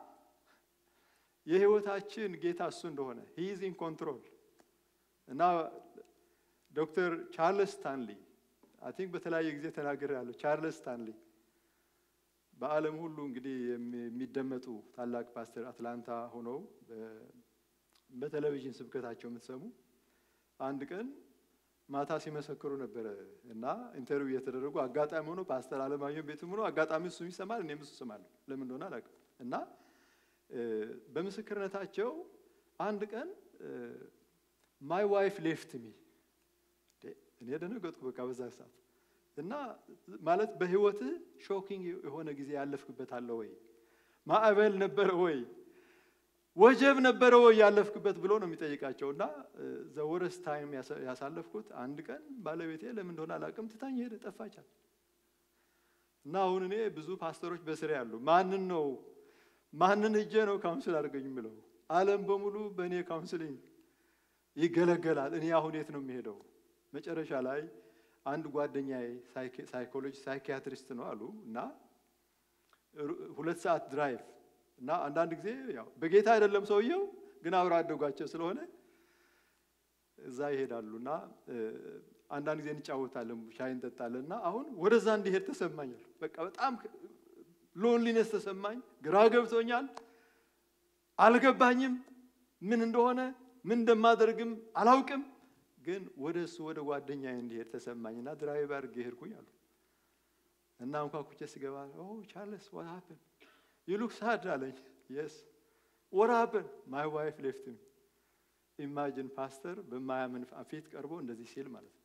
የህይወታችን ጌታ እሱ እንደሆነ ሂዝ ኢን ኮንትሮል እና ዶክተር ቻርልስ ስታንሊ አይ ቲንክ በተለያየ ጊዜ ተናገር ያለው ቻርልስ ስታንሊ በዓለም ሁሉ እንግዲህ የሚደመጡ ታላቅ ፓስተር አትላንታ ሆነው በቴሌቪዥን ስብከታቸው የምትሰሙ አንድ ቀን ማታ ሲመሰክሩ ነበረ እና ኢንተርቪው እየተደረጉ አጋጣሚ ሆኖ ፓስተር አለማየሁ ቤትም ሆኖ አጋጣሚ እሱም ይሰማል እኔም እሱ እሰማለሁ። ለምን እንደሆነ አላውቅም። እና በምስክርነታቸው አንድ ቀን ማይ ዋይፍ ሌፍት ሚ እኔ ደነገጥኩ። በቃ በዛ ሰዓት እና ማለት በህይወትህ ሾኪንግ የሆነ ጊዜ ያለፍክበት አለ ወይ? ማዕበል ነበረ ወይ? ወጀብ ነበረ ወይ ያለፍክበት ብሎ ነው የሚጠይቃቸው። እና ዘወረስ ታይም ያሳለፍኩት አንድ ቀን ባለቤቴ ለምን እንደሆነ አላውቅም ትታኝ ሄደ፣ ጠፋቻል። እና አሁን እኔ ብዙ ፓስተሮች በስሬ ያሉ ማንን ነው ማንን ሂጄ ነው ካውንስል አድርገኝ የምለው? ዓለም በሙሉ በእኔ ካውንስሊንግ ይገለገላል። እኔ አሁን የት ነው የሚሄደው? መጨረሻ ላይ አንድ ጓደኛዬ ሳይኮሎጂ ሳይኪያትሪስት ነው አሉ እና ሁለት ሰዓት ድራይቭ እና አንዳንድ ጊዜ ያው በጌታ አይደለም ሰውየው ግን አብረ አደጓቸው ስለሆነ እዛ ይሄዳሉ እና አንዳንድ ጊዜ እንጫወታለን፣ ሻይ እንጠጣለን እና አሁን ወደዛ እንዲሄድ ተሰማኛል። በቃ በጣም ሎንሊነስ ተሰማኝ፣ ግራ ገብቶኛል፣ አልገባኝም ምን እንደሆነ ምን እንደማደርግም አላውቅም። ግን ወደ እሱ ወደ ጓደኛዬ እንዲሄድ ተሰማኝና ድራይቭ አድርጌ ሄድኩኝ አሉ እና እንኳኩቼ ስገባ ኦ ቻርልስ ዋት ሀፕን ዩ ሉክ ሳድ አለኝ። የስ ዋት ሀፕን ማይ ዋይፍ ሌፍት ሚ። ኢማጂን ፓስተር በማያምን ፊት ቀርቦ እንደዚህ ሲል ማለት ነው።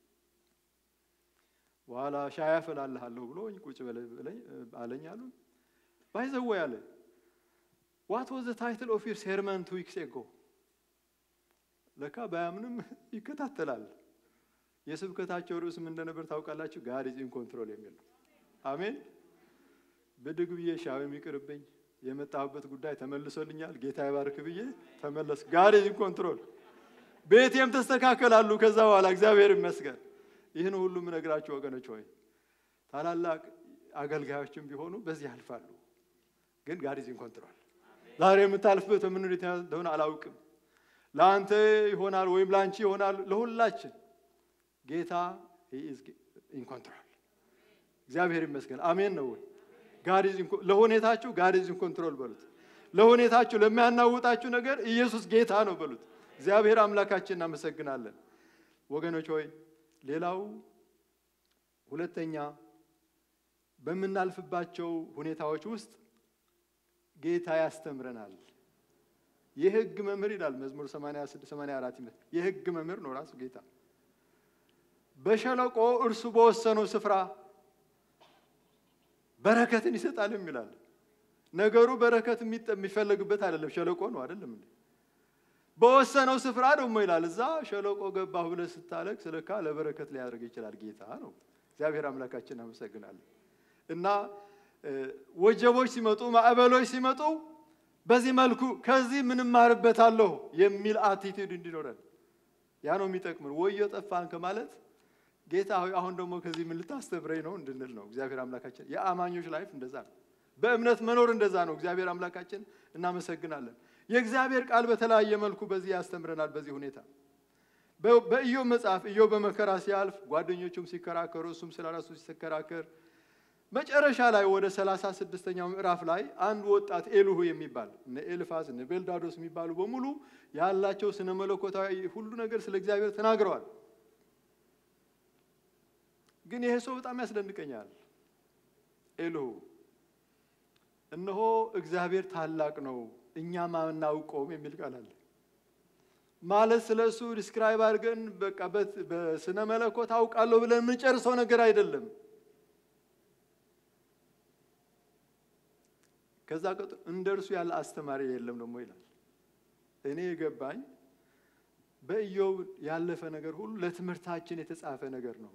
በኋላ ሻይ አፈላልሃለሁ ብሎኝ ቁጭ አለኝ አሉ። ባይዘወ ያለ ዋት ዋዝ ዘ ታይትል ኦፍ ዩር ሴርመን ቱ ዊክስ ኤጎ ለካ ባያምንም ይከታተላል። የስብከታቸው ርዕስ ምን እንደነበር ታውቃላችሁ? ጋድ ኢዝ ኢን ኮንትሮል የሚል ነው። አሜን። ብድግ ብዬ ሻው የሚቅርብኝ የመጣሁበት ጉዳይ ተመልሶልኛል፣ ጌታ ይባርክ ብዬ ተመለስ። ጋድ ኢዝ ኢን ኮንትሮል። ቤቴም ተስተካከላሉ። ከዛ በኋላ እግዚአብሔር ይመስገን። ይህን ሁሉ የምነግራችሁ ወገኖች ሆይ ታላላቅ አገልጋዮችም ቢሆኑ በዚህ ያልፋሉ። ግን ጋድ ኢዝ ኢን ኮንትሮል። ዛሬ የምታልፍበት በምን ሁኔታ እንደሆነ አላውቅም። ለአንተ ይሆናል ወይም ለአንቺ ይሆናል። ለሁላችን ጌታ ኢን ኮንትሮል። እግዚአብሔር ይመስገን። አሜን ነው ወይ? ለሁኔታችሁ ጋድ ኢዝ ኢን ኮንትሮል በሉት። ለሁኔታችሁ ለሚያናውጣችሁ ነገር ኢየሱስ ጌታ ነው በሉት። እግዚአብሔር አምላካችን እናመሰግናለን። ወገኖች ሆይ ሌላው ሁለተኛ በምናልፍባቸው ሁኔታዎች ውስጥ ጌታ ያስተምረናል። የህግ መምህር ይላል መዝሙር 86 84 ይመስል የህግ መምህር ነው ራሱ ጌታ። በሸለቆ እርሱ በወሰነው ስፍራ በረከትን ይሰጣልም ይላል። ነገሩ በረከት የሚፈለግበት አይደለም፣ ሸለቆ ነው አይደለም እንዴ? በወሰነው ስፍራ ደግሞ ይላል እዛ ሸለቆ ገባሁ ብለህ ስታለቅስ ለካ ለበረከት ሊያደርግ ይችላል ጌታ ነው። እግዚአብሔር አምላካችን እናመሰግናለን። እና ወጀቦች ሲመጡ ማዕበሎች ሲመጡ በዚህ መልኩ ከዚህ ምን እማርበታለሁ የሚል አቲቲዩድ እንዲኖረን ያ ነው የሚጠቅምን። ወዮ ጠፋን ከማለት ጌታ ሆይ አሁን ደግሞ ከዚህ ምን ልታስተምረኝ ነው እንድንል ነው። እግዚአብሔር አምላካችን የአማኞች ላይፍ እንደዛ ነው። በእምነት መኖር እንደዛ ነው። እግዚአብሔር አምላካችን እናመሰግናለን። የእግዚአብሔር ቃል በተለያየ መልኩ በዚህ ያስተምረናል። በዚህ ሁኔታ በኢዮብ መጽሐፍ ኢዮብ በመከራ ሲያልፍ ጓደኞቹም ሲከራከሩ፣ እሱም ስለ ራሱ ሲከራከር መጨረሻ ላይ ወደ ሰላሳ ስድስተኛው ምዕራፍ ላይ አንድ ወጣት ኤልሁ የሚባል እነ ኤልፋዝ እነ ቤልዳዶስ የሚባሉ በሙሉ ያላቸው ስነ መለኮታዊ ሁሉ ነገር ስለ እግዚአብሔር ተናግረዋል። ግን ይሄ ሰው በጣም ያስደንቀኛል። ኤልሁ እነሆ እግዚአብሔር ታላቅ ነው እኛም አናውቀውም የሚል ቃል አለ። ማለት ስለ እሱ ዲስክራይብ አድርገን በቃ በስነ መለኮት አውቃለሁ ብለን የምንጨርሰው ነገር አይደለም። ከዛ ቀጥሎ እንደ እርሱ ያለ አስተማሪ የለም ደግሞ ይላል። እኔ የገባኝ በኢዮብ ያለፈ ነገር ሁሉ ለትምህርታችን የተጻፈ ነገር ነው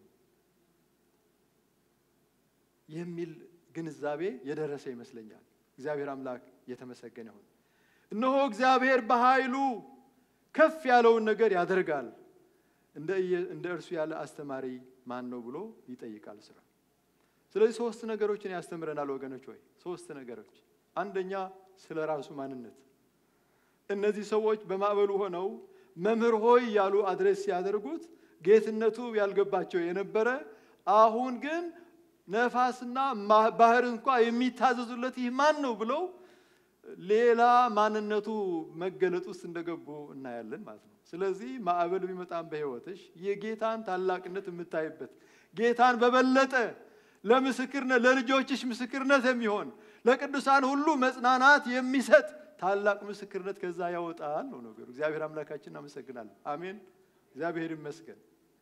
የሚል ግንዛቤ የደረሰ ይመስለኛል። እግዚአብሔር አምላክ የተመሰገነ ይሁን። እነሆ እግዚአብሔር በኃይሉ ከፍ ያለውን ነገር ያደርጋል፣ እንደ እየ- እንደ እርሱ ያለ አስተማሪ ማን ነው ብሎ ይጠይቃል ስራ ስለዚህ ሶስት ነገሮችን ያስተምረናል ወገኖች ሆይ ሶስት ነገሮች አንደኛ ስለ ራሱ ማንነት እነዚህ ሰዎች በማዕበሉ ሆነው መምህር ሆይ ያሉ አድሬስ ሲያደርጉት ጌትነቱ ያልገባቸው የነበረ አሁን ግን ነፋስና ማ- ባህር እንኳ የሚታዘዙለት ይህ ማን ነው ብለው ሌላ ማንነቱ መገለጥ ውስጥ እንደገቡ እናያለን ማለት ነው። ስለዚህ ማዕበል ቢመጣም በሕይወትሽ የጌታን ታላቅነት የምታይበት ጌታን በበለጠ ለምስክርነት ለልጆችሽ ምስክርነት የሚሆን ለቅዱሳን ሁሉ መጽናናት የሚሰጥ ታላቅ ምስክርነት ከዛ ያወጣል ነው ነገሩ። እግዚአብሔር አምላካችን እናመሰግናለን። አሜን። እግዚአብሔር ይመስገን።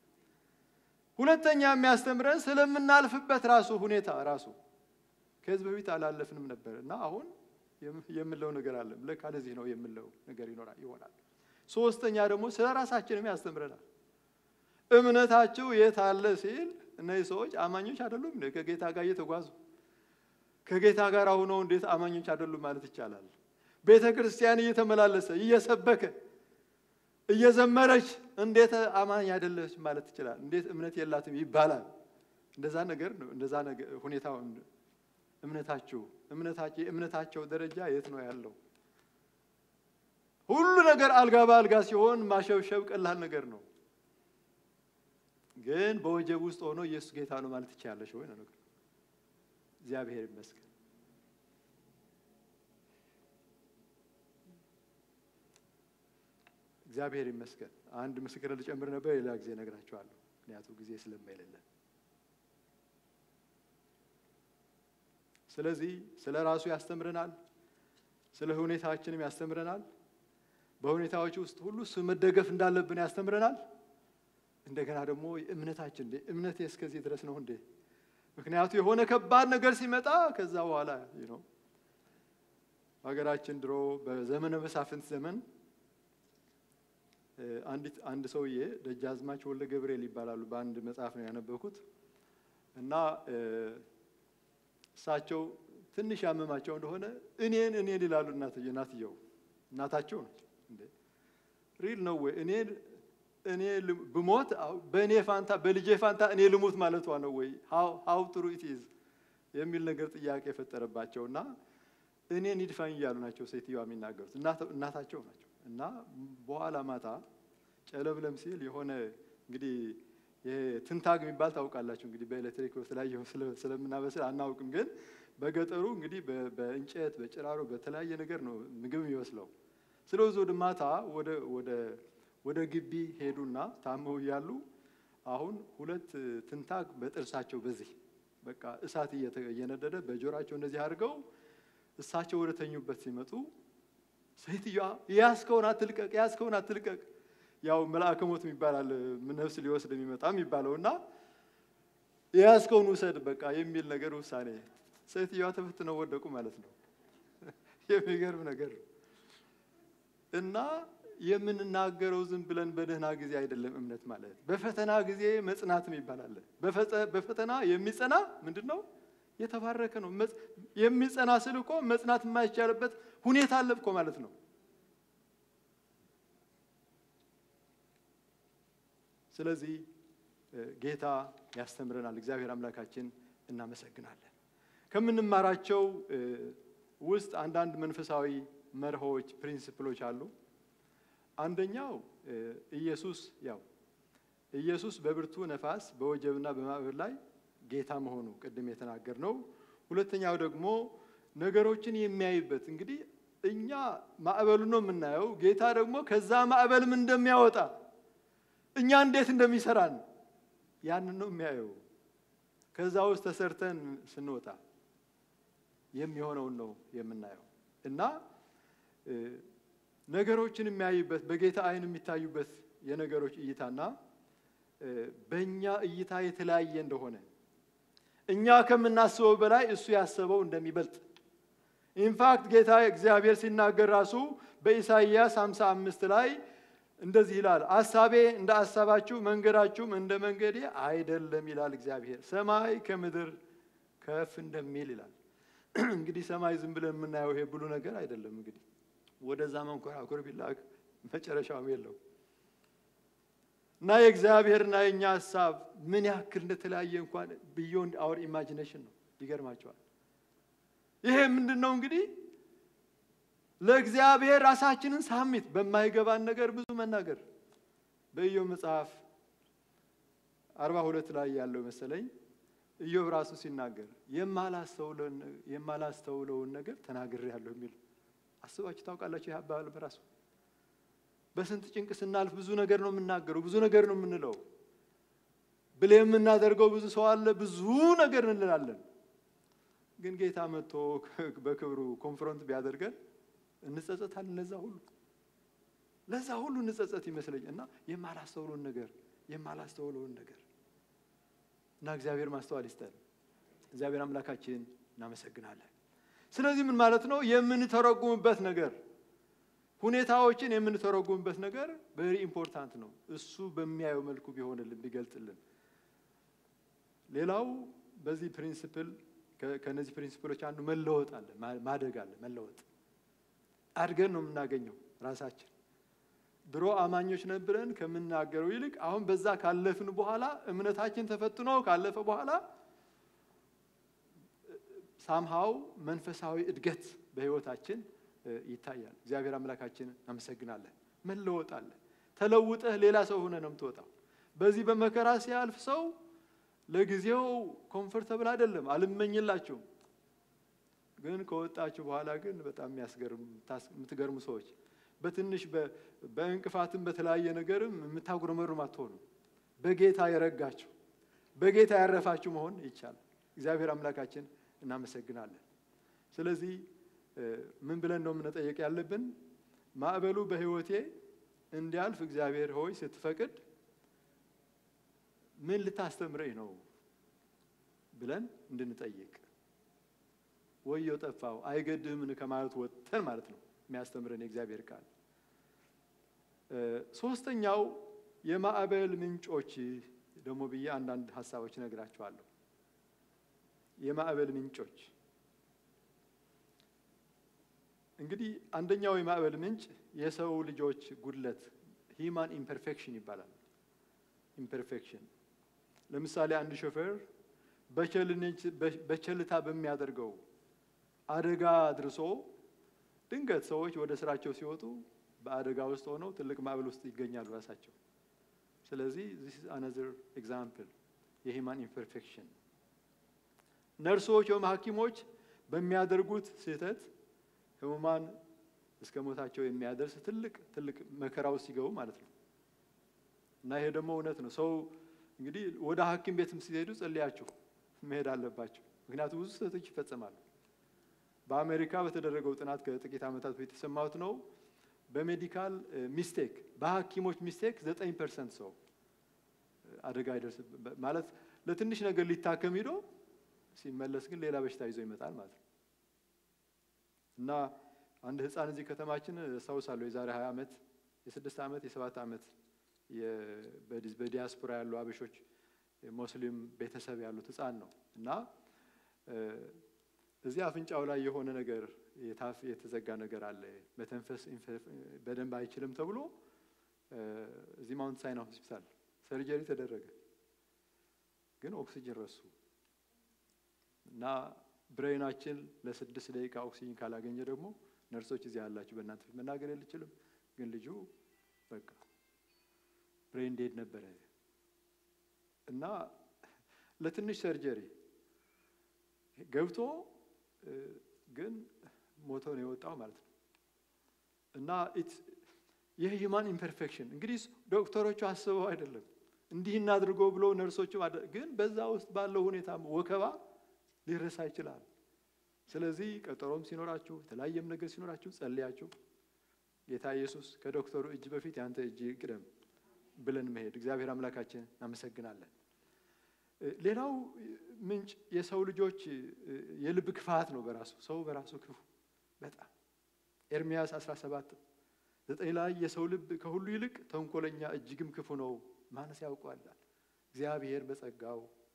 ሁለተኛ የሚያስተምረን ስለምናልፍበት ራሱ ሁኔታ ራሱ ከዚህ በፊት አላለፍንም ነበር እና አሁን የም- የምለው ነገር አለ ለካ ለዚህ ነው የምለው ነገር ይኖራል ይሆናል። ሶስተኛ ደግሞ ስለ ራሳችንም ያስተምረናል። እምነታችሁ የት አለ ሲል እነዚህ ሰዎች አማኞች አይደሉም እንዴ? ከጌታ ጋር እየተጓዙ ከጌታ ጋር ሆነው እንዴት አማኞች አይደሉም ማለት ይቻላል? ቤተ ክርስቲያን እየተመላለሰ እየሰበከ እየዘመረች እንዴት አማኝ አይደለች ማለት ይችላል? እንዴት እምነት የላትም ይባላል? እንደዛ ነገር ነው። እንደዛ ነገር ሁኔታው እምነታችሁ እምነታቸው የእምነታቸው ደረጃ የት ነው ያለው? ሁሉ ነገር አልጋ በአልጋ ሲሆን ማሸብሸብ ቀላል ነገር ነው። ግን በወጀብ ውስጥ ሆኖ ኢየሱስ ጌታ ነው ማለት ትችላለሽ ወይ ነው ነገር። እግዚአብሔር ይመስገን። እግዚአብሔር ይመስገን። አንድ ምስክር ልጨምር ነበር፣ ሌላ ጊዜ እነግራችኋለሁ፣ ምክንያቱም ጊዜ ስለማይሌለን። ስለዚህ ስለ ራሱ ያስተምረናል፣ ስለ ሁኔታችንም ያስተምረናል። በሁኔታዎች ውስጥ ሁሉ እሱ መደገፍ እንዳለብን ያስተምረናል። እንደገና ደግሞ እምነታችን እንዴ እምነቴ እስከዚህ ድረስ ነው እንዴ? ምክንያቱ የሆነ ከባድ ነገር ሲመጣ ከዛ በኋላ ነው ሀገራችን ድሮ በዘመነ መሳፍንት ዘመን እ፣ አንዲት አንድ ሰውዬ ደጃዝማች ወልደ ገብርኤል ይባላሉ። በአንድ መጽሐፍ ነው ያነበብኩት እና እ፣ እሳቸው ትንሽ ያመማቸው እንደሆነ እኔን እኔን ይላሉ። እናትየ እናትየው እናታቸው ናቸው። እንዴ ሪል ነው ወይ እኔ እኔ ልም- ብሞት አው- በእኔ ፋንታ በልጄ ፋንታ እኔ ልሙት ማለቷ ነው ወይ ሀው ጥሩ ኢትዝ የሚል ነገር ጥያቄ የፈጠረባቸው እና እኔን ይድፋኝ እያሉ ናቸው ሴትዮዋ የሚናገሩት እናተ- እናታቸው ናቸው። እና በኋላ ማታ ጨለምለም ሲል የሆነ እንግዲህ ይሄ ትንታግ የሚባል ታውቃላችሁ እንግዲህ በኤሌክትሪክ በተለያየ ስለ- ስለምናበስል አናውቅም፣ ግን በገጠሩ እንግዲህ በ- በእንጨት በጭራሮ በተለያየ ነገር ነው ምግብ የሚበስለው። ስለዚህ ወደ ማታ ወደ ወደ ወደ ግቢ ሄዱና ታመው እያሉ አሁን ሁለት ትንታግ በጥርሳቸው በዚህ በቃ እሳት እየተ- እየነደደ በጆሯቸው እንደዚህ አድርገው እሳቸው ወደ ተኙበት ሲመጡ ሴትዮዋ ያስከውን አትልቀቅ፣ ያስከውን አትልቀቅ። ያው መልአከ ሞት የሚባላል ነፍስ ሊወስድ የሚመጣ የሚባለው እና የያዝከውን ውሰድ በቃ የሚል ነገር ውሳኔ። ሴትዮዋ ተፈትነው ወደቁ ማለት ነው። የሚገርም ነገር ነው። እና የምንናገረው ዝም ብለን በደህና ጊዜ አይደለም። እምነት ማለት በፈተና ጊዜ መጽናትም ይባላል። በፈተ- በፈተና የሚጸና ምንድን ነው? የተባረከ ነው። መጽ- የሚጸና ስል እኮ መጽናት የማይቻልበት ሁኔታ አለ እኮ ማለት ነው። ስለዚህ እ፣ ጌታ ያስተምረናል። እግዚአብሔር አምላካችን እናመሰግናለን። ከምንማራቸው እ፣ ውስጥ አንዳንድ መንፈሳዊ መርሆች ፕሪንሲፕሎች አሉ። አንደኛው እ፣ ኢየሱስ ያው ኢየሱስ በብርቱ ነፋስ በወጀብና በማዕበል ላይ ጌታ መሆኑ ቅድም የተናገር ነው። ሁለተኛው ደግሞ ነገሮችን የሚያይበት እንግዲህ እኛ ማዕበሉ ነው የምናየው፣ ጌታ ደግሞ ከዛ ማዕበልም እንደሚያወጣ እኛ እንዴት እንደሚሰራን ያንን ነው የሚያየው። ከዛ ውስጥ ተሰርተን ስንወጣ የሚሆነውን ነው የምናየው እና እ፣ ነገሮችን የሚያይበት በጌታ ዓይን የሚታዩበት የነገሮች እይታና እ፣ በእኛ እይታ የተለያየ እንደሆነ እኛ ከምናስበው በላይ እሱ ያሰበው እንደሚበልጥ ኢንፋክት ጌታ እግዚአብሔር ሲናገር ራሱ በኢሳይያስ 55 ላይ እንደዚህ ይላል፣ አሳቤ እንደ አሳባችሁ መንገዳችሁም እንደ መንገዴ አይደለም ይላል እግዚአብሔር። ሰማይ ከምድር ከፍ እንደሚል ይላል። እንግዲህ ሰማይ ዝም ብለን የምናየው ይሄ ብሉ ነገር አይደለም። እንግዲህ ወደዛ መንኮራኩር ቢላክ መጨረሻውም የለው እና የእግዚአብሔርና የእኛ ሀሳብ ምን ያክል እንደተለያየ እንኳን ቢዮንድ አወር ኢማጂኔሽን ነው። ይገርማቸዋል። ይሄ ምንድን ነው እንግዲህ ለእግዚአብሔር ራሳችንን ሳሚት በማይገባን ነገር ብዙ መናገር በኢዮብ መጽሐፍ አርባ ሁለት ላይ ያለው መሰለኝ ኢዮብ ራሱ ሲናገር የማላስተውለውን ነገር ተናግሬያለሁ የሚል አስባችሁ ታውቃላችሁ? ይህ አባባል በራሱ በስንት ጭንቅ ስናልፍ ብዙ ነገር ነው የምናገረው፣ ብዙ ነገር ነው የምንለው። ብለ የምናደርገው ብዙ ሰው አለ፣ ብዙ ነገር እንላለን። ግን ጌታ መጥቶ በክብሩ ኮንፍሮንት ቢያደርገን እንጸጸታለን። ለዛ ሁሉ ለዛ ሁሉ እንጸጸት ይመስለኝ እና የማላስተውለውን ነገር የማላስተውለውን ነገር እና እግዚአብሔር ማስተዋል ይስጠን። እግዚአብሔር አምላካችን እናመሰግናለን። ስለዚህ ምን ማለት ነው? የምንተረጉምበት ነገር ሁኔታዎችን የምንተረጉምበት ነገር ቬሪ ኢምፖርታንት ነው። እሱ በሚያየው መልኩ ቢሆንልን ቢገልጥልን። ሌላው በዚህ ፕሪንሲፕል ከነዚህ ፕሪንሲፕሎች አንዱ መለወጥ አለ፣ ማደግ አለ። መለወጥ አድገን ነው የምናገኘው ራሳችን። ድሮ አማኞች ነበረን ከምናገረው ይልቅ አሁን በዛ ካለፍን በኋላ እምነታችን ተፈትኖ ካለፈ በኋላ ሳምሃው መንፈሳዊ እድገት በህይወታችን ይታያል። እግዚአብሔር አምላካችን እናመሰግናለን። መለወጥ አለ። ተለውጠህ ሌላ ሰው ሆነ ነው የምትወጣው። በዚህ በመከራ ሲያልፍ ሰው ለጊዜው ኮምፎርተብል አይደለም፣ አልመኝላችሁም። ግን ከወጣችሁ በኋላ ግን በጣም የምትገርሙ ሰዎች በትንሽ በእንቅፋትም በተለያየ ነገርም የምታጉረመሩም አትሆኑ። በጌታ የረጋችሁ በጌታ ያረፋችሁ መሆን ይቻላል። እግዚአብሔር አምላካችን እናመሰግናለን። ስለዚህ ምን ብለን ነው የምንጠየቅ ያለብን? ማዕበሉ በህይወቴ እንዲያልፍ እግዚአብሔር ሆይ ስትፈቅድ ምን ልታስተምረኝ ነው ብለን እንድንጠይቅ ወየው ጠፋው አይገድህምን ከማለት ወጥተን ማለት ነው የሚያስተምረን የእግዚአብሔር ቃል። ሶስተኛው የማዕበል ምንጮች ደግሞ ብዬ አንዳንድ ሀሳቦች እነግራችኋለሁ። የማዕበል ምንጮች እንግዲህ አንደኛው የማዕበል ምንጭ የሰው ልጆች ጉድለት ሂማን ኢምፐርፌክሽን ይባላል። ኢምፐርፌክሽን ለምሳሌ አንድ ሾፌር በቸልታ በሚያደርገው አደጋ አድርሶ ድንገት ሰዎች ወደ ስራቸው ሲወጡ በአደጋ ውስጥ ሆነው ትልቅ ማዕበል ውስጥ ይገኛሉ ራሳቸው። ስለዚህ ዚስ ኢዝ አናዘር ኤግዛምፕል የሂማን ኢምፐርፌክሽን። ነርሶች ወይም ሐኪሞች በሚያደርጉት ስህተት ህሙማን እስከ ሞታቸው የሚያደርስ ትልቅ ትልቅ መከራ ውስጥ ሲገቡ ማለት ነው። እና ይሄ ደግሞ እውነት ነው። ሰው እንግዲህ ወደ ሐኪም ቤትም ሲሄዱ ጸልያችሁ መሄድ አለባቸው። ምክንያቱም ብዙ ስህተቶች ይፈጸማሉ። በአሜሪካ በተደረገው ጥናት ከጥቂት ዓመታት በፊት የሰማሁት ነው። በሜዲካል ሚስቴክ በሐኪሞች ሚስቴክ ዘጠኝ ፐርሰንት ሰው አደጋ አይደርስ ማለት ለትንሽ ነገር ሊታከም ሂዶ ሲመለስ ግን ሌላ በሽታ ይዞ ይመጣል ማለት ነው። እና አንድ ህፃን እዚህ ከተማችን አስታውሳለሁ የዛሬ ሀያ ዓመት የስድስት ዓመት የሰባት ዓመት በዲያስፖራ ያሉ አበሾች ሙስሊም ቤተሰብ ያሉት ህፃን ነው እና እዚህ አፍንጫው ላይ የሆነ ነገር የታፍ የተዘጋ ነገር አለ፣ መተንፈስ በደንብ አይችልም ተብሎ እዚህ ማውንት ሳይና ሆስፒታል ሰርጀሪ ተደረገ። ግን ኦክሲጅን ረሱ እና ብሬናችን ለስድስት ደቂቃ ኦክሲጅን ካላገኘ ደግሞ ነርሶች እዚህ ያላችሁ በእናንተ ፊት መናገር የልችልም፣ ግን ልጁ በቃ ብሬን ዴድ ነበረ እና ለትንሽ ሰርጀሪ ገብቶ ግን ሞቶ ነው የወጣው ማለት ነው። እና ይህ ሂማን ኢምፐርፌክሽን እንግዲህ ዶክተሮቹ አስበው አይደለም እንዲህ እናድርጎ ብሎ ነርሶቹ ግን በዛ ውስጥ ባለው ሁኔታ ወከባ ሊረሳ ይችላል። ስለዚህ ቀጠሮም ሲኖራችሁ የተለያየም ነገር ሲኖራችሁ ጸልያችሁ ጌታ ኢየሱስ ከዶክተሩ እጅ በፊት ያንተ እጅ ቅደም ብለን መሄድ እግዚአብሔር አምላካችን እናመሰግናለን። ሌላው ምንጭ የሰው ልጆች የልብ ክፋት ነው። በራሱ ሰው በራሱ ክፉ በጣም ኤርምያስ 17 ዘጠኝ ላይ የሰው ልብ ከሁሉ ይልቅ ተንኮለኛ እጅግም ክፉ ነው፣ ማንስ ያውቀዋል? እግዚአብሔር በጸጋው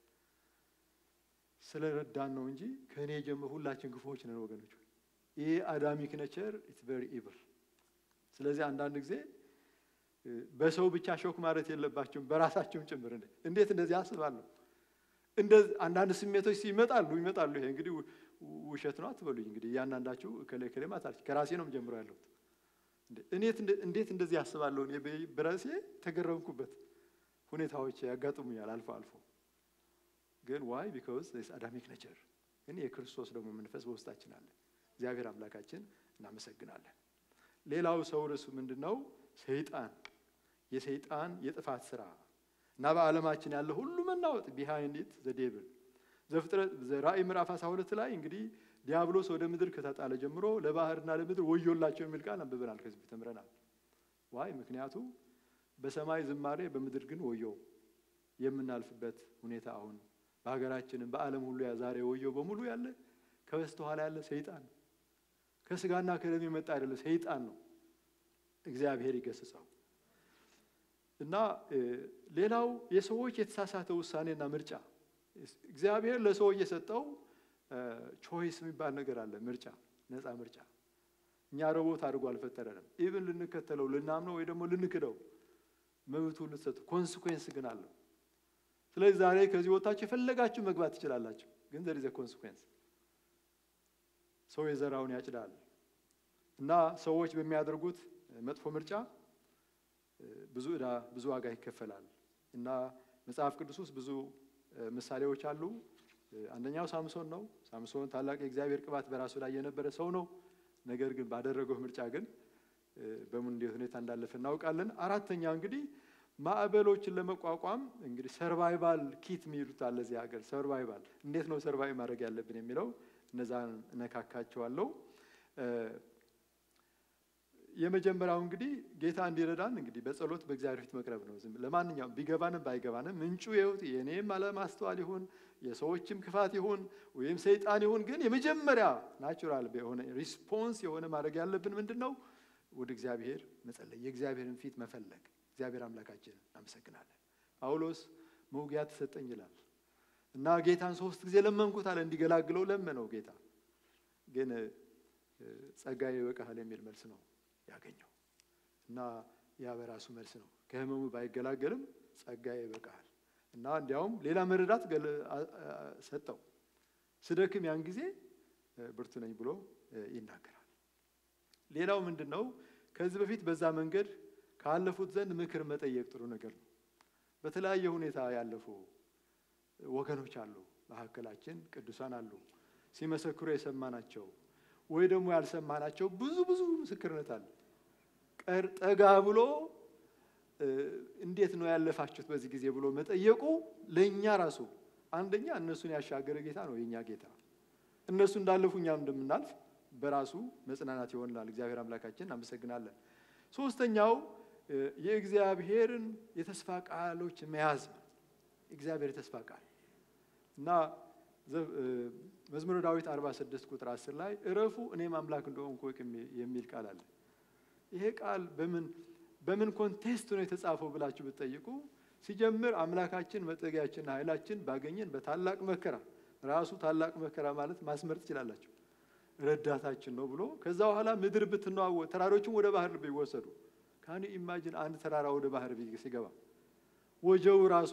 ስለረዳን ነው እንጂ ከእኔ ጀምሮ ሁላችን ክፉዎች ነን ወገኖች። ይህ አዳሚክ ነቸር ኢትስ ቬሪ ኢቭል። ስለዚህ አንዳንድ ጊዜ በሰው ብቻ ሾክ ማለት የለባቸውም በራሳቸውም ጭምር። እንዴት እንደዚህ አስባለሁ? እንደዚህ አንዳንድ ስሜቶች ይመጣሉ ይመጣሉ። ይሄ እንግዲህ ውሸት ነው አትበሉኝ። እንግዲህ እያንዳንዳችሁ እከሌ እከሌ ማታለች ከራሴ ነው ጀምሮ ያለሁት። እንዴት እንደዚህ አስባለሁ? እኔ በራሴ ተገረምኩበት ሁኔታዎች ያጋጥሙኛል አልፎ አልፎ። ግን ዋይ ቢካውዝ አዳሚክ ነቸር ግን የክርስቶስ ደግሞ መንፈስ በውስጣችን አለ። እግዚአብሔር አምላካችን እናመሰግናለን። ሌላው ሰው ርሱ ምንድን ነው? ሰይጣን የሰይጣን የጥፋት ስራ እና በዓለማችን ያለ ሁሉ መናወጥ ቢሃይንድ ኢት ዘ ዴብል ዘፍጥረት ራእይ ምዕራፍ 12 ላይ እንግዲህ ዲያብሎስ ወደ ምድር ከተጣለ ጀምሮ ለባህርና ለምድር ወዮላቸው የሚል ቃል አንብበናል፣ ከዚህ ተምረናል። ዋይ ምክንያቱ በሰማይ ዝማሬ በምድር ግን ወዮ የምናልፍበት ሁኔታ አሁን በሀገራችንም በዓለም ሁሉ ዛሬ ወዮ በሙሉ ያለ ከበስተኋላ ያለ ሰይጣን ነው። ከስጋና ከደም የመጣ አይደለም፣ ሰይጣን ነው። እግዚአብሔር ይገስጸው እና ሌላው የሰዎች የተሳሳተ ውሳኔና ምርጫ እግዚአብሔር ለሰዎች የሰጠው ቾይስ የሚባል ነገር አለ። ምርጫ፣ ነፃ ምርጫ። እኛ ሮቦት አድርጎ አልፈጠረንም። ኢቭን ልንከተለው ልናምነው ወይ ደግሞ ልንክደው መብቱ ልትሰጡ፣ ኮንስኩዌንስ ግን አለው። ስለዚህ ዛሬ ከዚህ ወጣችሁ የፈለጋችሁ መግባት ትችላላችሁ፣ ግን ዘር ኢዝ ኮንስኩዌንስ። ሰው የዘራውን ያጭዳል እና ሰዎች በሚያደርጉት መጥፎ ምርጫ ብዙ ዕዳ ብዙ ዋጋ ይከፈላል እና መጽሐፍ ቅዱስ ውስጥ ብዙ ምሳሌዎች አሉ። አንደኛው ሳምሶን ነው። ሳምሶን ታላቅ የእግዚአብሔር ቅባት በራሱ ላይ የነበረ ሰው ነው። ነገር ግን ባደረገው ምርጫ ግን በምን እንዴት ሁኔታ እንዳለፈ እናውቃለን። አራተኛ እንግዲህ ማዕበሎችን ለመቋቋም እንግዲህ ሰርቫይቫል ኪት የሚሉት አለ እዚህ ሀገር። ሰርቫይቫል እንዴት ነው ሰርቫይቭ ማድረግ ያለብን የሚለው እነዛን እነካካቸዋለሁ። የመጀመሪያው እንግዲህ ጌታ እንዲረዳን እንግዲህ በጸሎት በእግዚአብሔር ፊት መቅረብ ነው። ዝም ለማንኛውም ቢገባንም ባይገባንም ምንጩ የህይወት የእኔም አለማስተዋል ይሁን የሰዎችም ክፋት ይሁን ወይም ሰይጣን ይሁን ግን የመጀመሪያ ናቹራል የሆነ ሪስፖንስ የሆነ ማድረግ ያለብን ምንድን ነው? ወደ እግዚአብሔር መጸለይ፣ የእግዚአብሔርን ፊት መፈለግ። እግዚአብሔር አምላካችን እናመሰግናለን። ጳውሎስ መውጊያ ተሰጠኝ ይላል እና ጌታን ሶስት ጊዜ ለመንኩት አለ። እንዲገላግለው ለመነው ጌታ ግን ጸጋዬ ይበቃሃል የሚል መልስ ነው ያገኘው እና ያ በራሱ መልስ ነው። ከህመሙ ባይገላገልም ጸጋዬ ይበቃሃል እና እንዲያውም ሌላ መረዳት ሰጠው። ስደክም ያን ጊዜ ብርቱ ነኝ ብሎ ይናገራል። ሌላው ምንድን ነው? ከዚህ በፊት በዛ መንገድ ካለፉት ዘንድ ምክር መጠየቅ ጥሩ ነገር ነው። በተለያየ ሁኔታ ያለፉ ወገኖች አሉ፣ መካከላችን ቅዱሳን አሉ፣ ሲመሰክሩ የሰማናቸው ወይ ደግሞ ያልሰማናቸው ብዙ ብዙ ምስክርነት አለ። ቀር ጠጋ ብሎ እንዴት ነው ያለፋችሁት በዚህ ጊዜ ብሎ መጠየቁ ለእኛ ራሱ አንደኛ እነሱን ያሻገረ ጌታ ነው የእኛ ጌታ። እነሱ እንዳለፉ እኛም እንደምናልፍ በራሱ መጽናናት ይሆንላል። እግዚአብሔር አምላካችን እናመሰግናለን። ሶስተኛው የእግዚአብሔርን የተስፋ ቃሎች መያዝ ነው። እግዚአብሔር የተስፋ ቃል እና መዝሙረ ዳዊት 46 ቁጥር 10 ላይ እረፉ እኔም አምላክ እንደሆንኩ እወቅ የሚል ቃል አለ። ይሄ ቃል በምን በምን ኮንቴስት ነው የተጻፈው ብላችሁ ብትጠይቁ ሲጀምር አምላካችን መጠጊያችንና ኃይላችን ባገኘን በታላቅ መከራ ራሱ ታላቅ መከራ ማለት ማስመር ትችላላችሁ። ረዳታችን ነው ብሎ ከዛ በኋላ ምድር ብትነዋወጥ ተራሮችን ወደ ባህር ቢወሰዱ ካን ኢማጂን አንድ ተራራ ወደ ባህር ሲገባ ወጀው ራሱ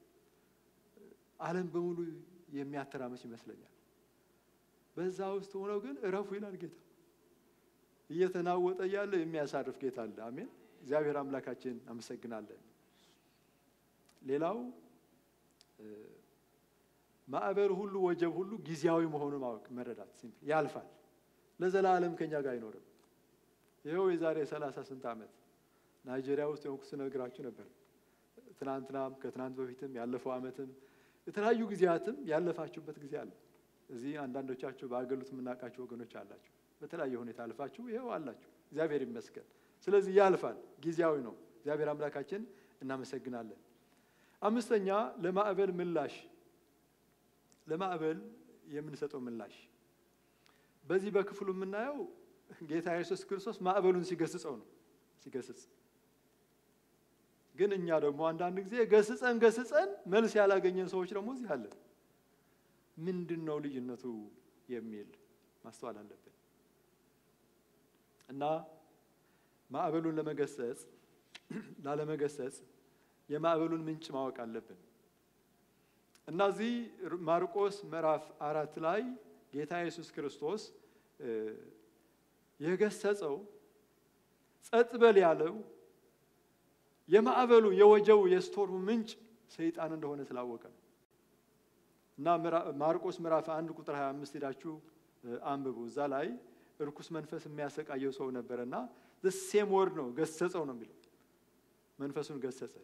ዓለም በሙሉ የሚያተራመስ ይመስለኛል። በዛ ውስጥ ሆነው ግን እረፉ ይላል ጌታ። እየተናወጠ እያለ የሚያሳርፍ ጌታ አለ። አሜን። እግዚአብሔር አምላካችን አመሰግናለን። ሌላው ማዕበል ሁሉ ወጀብ ሁሉ ጊዜያዊ መሆኑን ማወቅ መረዳት፣ ሲምፕል ያልፋል። ለዘላለም ከኛ ጋር አይኖርም። ይኸው የዛሬ ሰላሳ ስንት ዓመት ናይጄሪያ ውስጥ የሆንኩ ስነግራችሁ ነበር። ትናንትናም ከትናንት በፊትም ያለፈው ዓመትም የተለያዩ ጊዜያትም ያለፋችሁበት ጊዜ አለ። እዚህ አንዳንዶቻችሁ በአገሉት የምናውቃቸው ወገኖች አላችሁ። በተለያየ ሁኔታ አልፋችሁ ይኸው አላችሁ። እግዚአብሔር ይመስገን። ስለዚህ ያልፋል፣ ጊዜያዊ ነው። እግዚአብሔር አምላካችን እናመሰግናለን። አምስተኛ ለማዕበል ምላሽ ለማዕበል የምንሰጠው ምላሽ በዚህ በክፍሉ የምናየው ጌታ ኢየሱስ ክርስቶስ ማዕበሉን ሲገስጸው ነው ሲገስጽ። ግን እኛ ደግሞ አንዳንድ ጊዜ ገስጸን ገስጸን መልስ ያላገኘን ሰዎች ደግሞ እዚህ አለን። ምንድን ነው ልዩነቱ የሚል ማስተዋል አለብን እና ማዕበሉን ለመገሰጽ ላለመገሰጽ የማዕበሉን ምንጭ ማወቅ አለብን እና እዚህ ማርቆስ ምዕራፍ አራት ላይ ጌታ ኢየሱስ ክርስቶስ የገሰጸው ጸጥ በል ያለው የማዕበሉ የወጀው የስቶርሙ ምንጭ ሰይጣን እንደሆነ ስላወቀ ነው። እና ማርቆስ ምዕራፍ አንድ ቁጥር 25 ሄዳችሁ አንብቡ። እዛ ላይ እርኩስ መንፈስ የሚያሰቃየው ሰው ነበረ እና ሴም ወርድ ነው ገሰጸው ነው የሚለው መንፈሱን ገሰጸ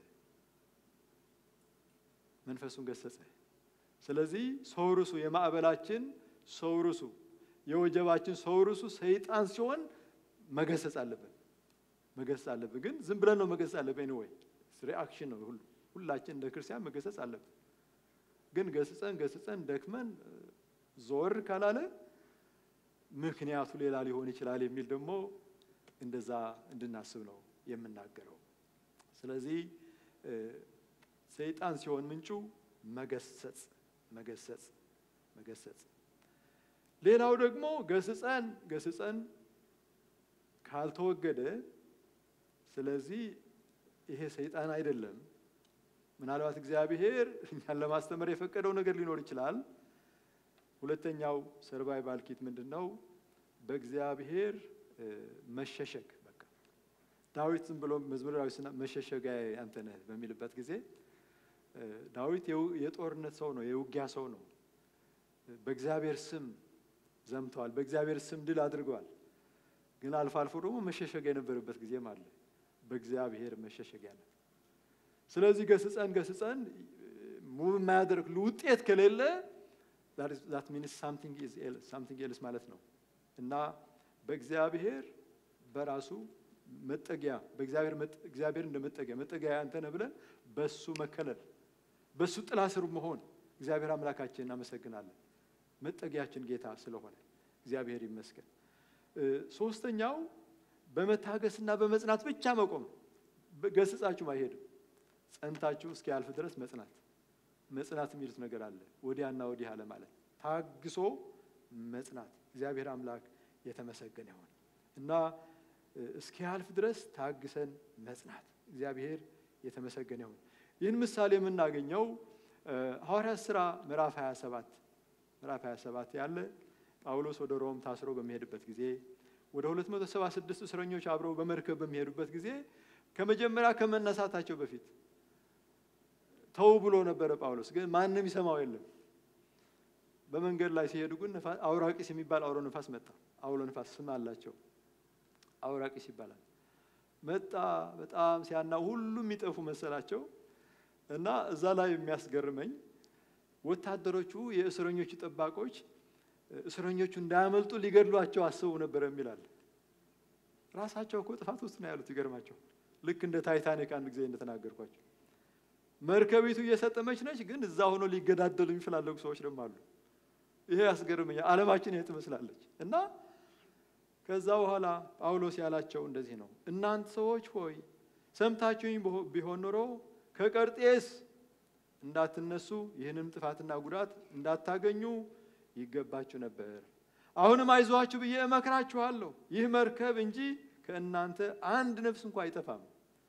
መንፈሱን ገሰጸ። ስለዚህ ሰው ርሱ የማዕበላችን ሰው ርሱ የወጀባችን ሰው ርሱ ሰይጣን ሲሆን መገሰጽ አለብን መገሰጽ አለብን። ግን ዝም ብለን ነው መገሰጽ አለብን። ኤኒዌይ ሪአክሽን ነው። ሁላችን እንደ ክርስቲያን መገሰጽ አለብን። ግን ገስጸን ገስጸን ደክመን ዞር ካላለ ምክንያቱ ሌላ ሊሆን ይችላል የሚል ደግሞ እንደዛ እንድናስብ ነው የምናገረው። ስለዚህ ሰይጣን ሲሆን ምንጩ መገሰጽ መገሰጽ መገሰጽ። ሌላው ደግሞ ገስጸን ገስጸን ካልተወገደ ስለዚህ ይሄ ሰይጣን አይደለም። ምናልባት እግዚአብሔር እኛን ለማስተማር የፈቀደው ነገር ሊኖር ይችላል። ሁለተኛው ሰርቫይቫል ኪት ምንድን ነው? በእግዚአብሔር መሸሸግ። በቃ ዳዊት ዝም ብሎ መዝሙረ ዳዊት መሸሸጊያ አንተ ነህ በሚልበት ጊዜ ዳዊት የጦርነት ሰው ነው፣ የውጊያ ሰው ነው። በእግዚአብሔር ስም ዘምተዋል፣ በእግዚአብሔር ስም ድል አድርገዋል። ግን አልፎ አልፎ ደግሞ መሸሸጊያ የነበረበት ጊዜም አለ። በእግዚአብሔር መሸሸጊያ ነው። ስለዚህ ገስጸን ገስጸን ሙቭ የማያደርግ ውጤት ከሌለ ዛት ሚንስ ሳምቲንግ ኤልስ ማለት ነው እና በእግዚአብሔር በራሱ መጠጊያ በእግዚአብሔር እግዚአብሔር እንደ መጠጊያ መጠጊያ አንተ ነህ ብለን በሱ መከለል በሱ ጥላ ስር መሆን እግዚአብሔር አምላካችን እናመሰግናለን። መጠጊያችን ጌታ ስለሆነ እግዚአብሔር ይመስገን። ሶስተኛው በመታገስና በመጽናት ብቻ መቆም። ገስጻችሁም አይሄድም። ጸንታችሁ እስኪያልፍ ድረስ መጽናት መጽናት የሚሉት ነገር አለ። ወዲያና ወዲህ አለ ማለት ታግሶ መጽናት። እግዚአብሔር አምላክ የተመሰገነ ይሆን እና እስኪያልፍ ድረስ ታግሰን መጽናት። እግዚአብሔር የተመሰገነ ይሁን። ይህን ምሳሌ የምናገኘው ሐዋርያት ሥራ ምዕራፍ 27 ምዕራፍ 27 ያለ ጳውሎስ ወደ ሮም ታስሮ በሚሄድበት ጊዜ ወደ 276 እስረኞች አብረው በመርከብ በሚሄዱበት ጊዜ ከመጀመሪያ ከመነሳታቸው በፊት ተው ብሎ ነበረ ጳውሎስ፣ ግን ማንም ይሰማው የለም። በመንገድ ላይ ሲሄዱ ግን አውራቂስ የሚባል አውሎ ነፋስ መጣ። አውሎ ነፋስ ስም አላቸው፣ አውራቂስ ይባላል። መጣ። በጣም ሲያና ሁሉም የሚጠፉ መሰላቸው እና እዛ ላይ የሚያስገርመኝ ወታደሮቹ የእስረኞቹ ጠባቆች እስረኞቹ እንዳያመልጡ ሊገድሏቸው አስበው ነበር የሚላል። ራሳቸው እኮ ጥፋት ውስጥ ነው ያሉት። ይገርማቸው። ልክ እንደ ታይታኒክ አንድ ጊዜ እንደተናገርኳቸው መርከቢቱ እየሰጠመች ነች፣ ግን እዛ ሆኖ ሊገዳደሉ የሚፈላለጉ ሰዎች ደግሞ አሉ። ይሄ ያስገርመኛል። ዓለማችን ይሄ ትመስላለች። እና ከዛ በኋላ ጳውሎስ ያላቸው እንደዚህ ነው፣ እናንተ ሰዎች ሆይ ሰምታችሁኝ ቢሆን ኖሮ ከቀርጤስ እንዳትነሱ ይህንም ጥፋትና ጉዳት እንዳታገኙ ይገባችሁ ነበር። አሁንም አይዟችሁ ብዬ እመክራችኋለሁ። ይህ መርከብ እንጂ ከእናንተ አንድ ነፍስ እንኳ አይጠፋም።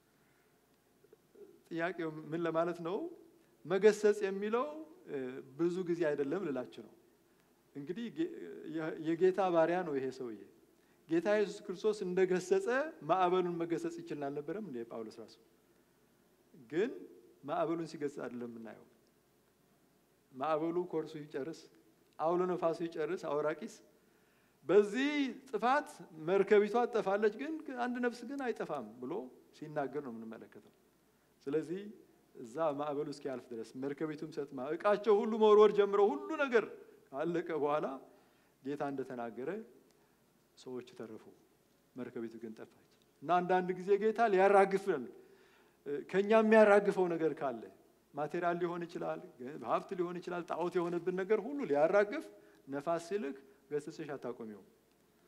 ጥያቄው ምን ለማለት ነው? መገሰጽ የሚለው ብዙ ጊዜ አይደለም ልላችሁ ነው። እንግዲህ የጌታ ባሪያ ነው ይሄ ሰውዬ። ጌታ ኢየሱስ ክርስቶስ እንደገሰጸ ማዕበሉን መገሰጽ ይችል አልነበረም እንደ ጳውሎስ ራሱ ግን ማዕበሉን ሲገስጽ አይደለም የምናየው። ማዕበሉ ኮርሱ ይጨርስ፣ አውሎ ነፋሱ ይጨርስ፣ አውራቂስ በዚህ ጥፋት መርከቢቷ ትጠፋለች፣ ግን አንድ ነፍስ ግን አይጠፋም ብሎ ሲናገር ነው የምንመለከተው። ስለዚህ እዛ ማዕበሉ እስኪያልፍ ድረስ መርከቢቱም ሰጥማ እቃቸው ሁሉ መወርወር ጀምረው ሁሉ ነገር ካለቀ በኋላ ጌታ እንደተናገረ ሰዎቹ ተረፉ፣ መርከቢቱ ግን ጠፋች። እና አንዳንድ ጊዜ ጌታ ሊያራግፈን ከኛ የሚያራግፈው ነገር ካለ ማቴሪያል ሊሆን ይችላል፣ ሀብት ሊሆን ይችላል፣ ጣዖት የሆነብን ነገር ሁሉ ሊያራግፍ ነፋስ ሲልክ ገስጽሽ አታቆሚው።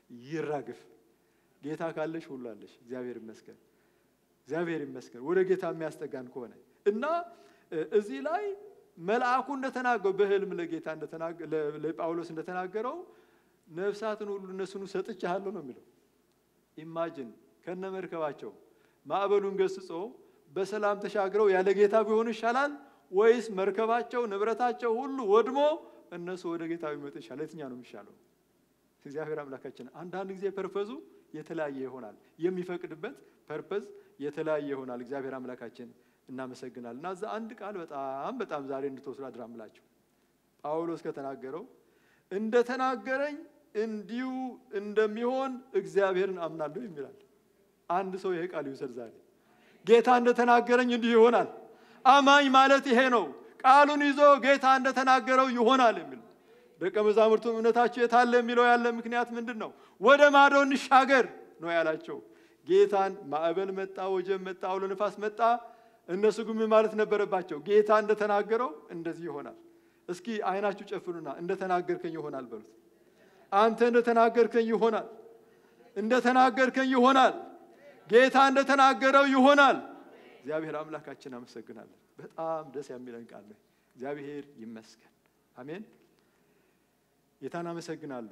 ይራግፍ። ጌታ ካለሽ ሁሉ አለሽ። እግዚአብሔር ይመስገን፣ እግዚአብሔር ይመስገን። ወደ ጌታ የሚያስጠጋን ከሆነ እና እዚህ ላይ መልአኩ እንደተናገረው በህልም ለጌታ ለጳውሎስ እንደተናገረው ነፍሳትን ሁሉ እነሱን ሰጥቻለሁ ነው የሚለው። ኢማጅን ከነ መርከባቸው ማዕበሉን ገስጾ በሰላም ተሻግረው ያለ ጌታ ቢሆኑ ይሻላል ወይስ መርከባቸው ንብረታቸው ሁሉ ወድሞ እነሱ ወደ ጌታ ቢመጡ ይሻላል? የትኛ ነው የሚሻለው? እግዚአብሔር አምላካችን አንዳንድ ጊዜ ፐርፐዙ የተለያየ ይሆናል። የሚፈቅድበት ፐርፐዝ የተለያየ ይሆናል። እግዚአብሔር አምላካችን እናመሰግናል። እና እዛ አንድ ቃል በጣም በጣም ዛሬ እንድትወስዱ አድራ ምላችሁ ጳውሎስ ከተናገረው እንደተናገረኝ እንዲሁ እንደሚሆን እግዚአብሔርን አምናለሁ የሚላል። አንድ ሰው ይሄ ቃል ይውሰድ ዛሬ። ጌታ እንደተናገረኝ እንዲሁ ይሆናል። አማኝ ማለት ይሄ ነው። ቃሉን ይዞ ጌታ እንደተናገረው ይሆናል የሚል ደቀ መዛሙርቱ እምነታቸው የታለ የሚለው ያለ ምክንያት ምንድን ነው? ወደ ማዶ እንሻገር ነው ያላቸው። ጌታን ማዕበል መጣ፣ ወጀብ መጣ፣ አውሎ ነፋስ መጣ። እነሱ ግን ምን ማለት ነበረባቸው? ጌታ እንደተናገረው እንደዚህ ይሆናል። እስኪ አይናችሁ ጨፍኑና እንደተናገርከኝ ይሆናል በሉት። አንተ እንደተናገርከኝ ይሆናል፣ እንደተናገርከኝ ይሆናል፣ ጌታ እንደተናገረው ይሆናል። እግዚአብሔር አምላካችን አመሰግናለን። በጣም ደስ የሚለን ቃል ነው። እግዚአብሔር ይመስገን። አሜን። ጌታን አመሰግናለሁ።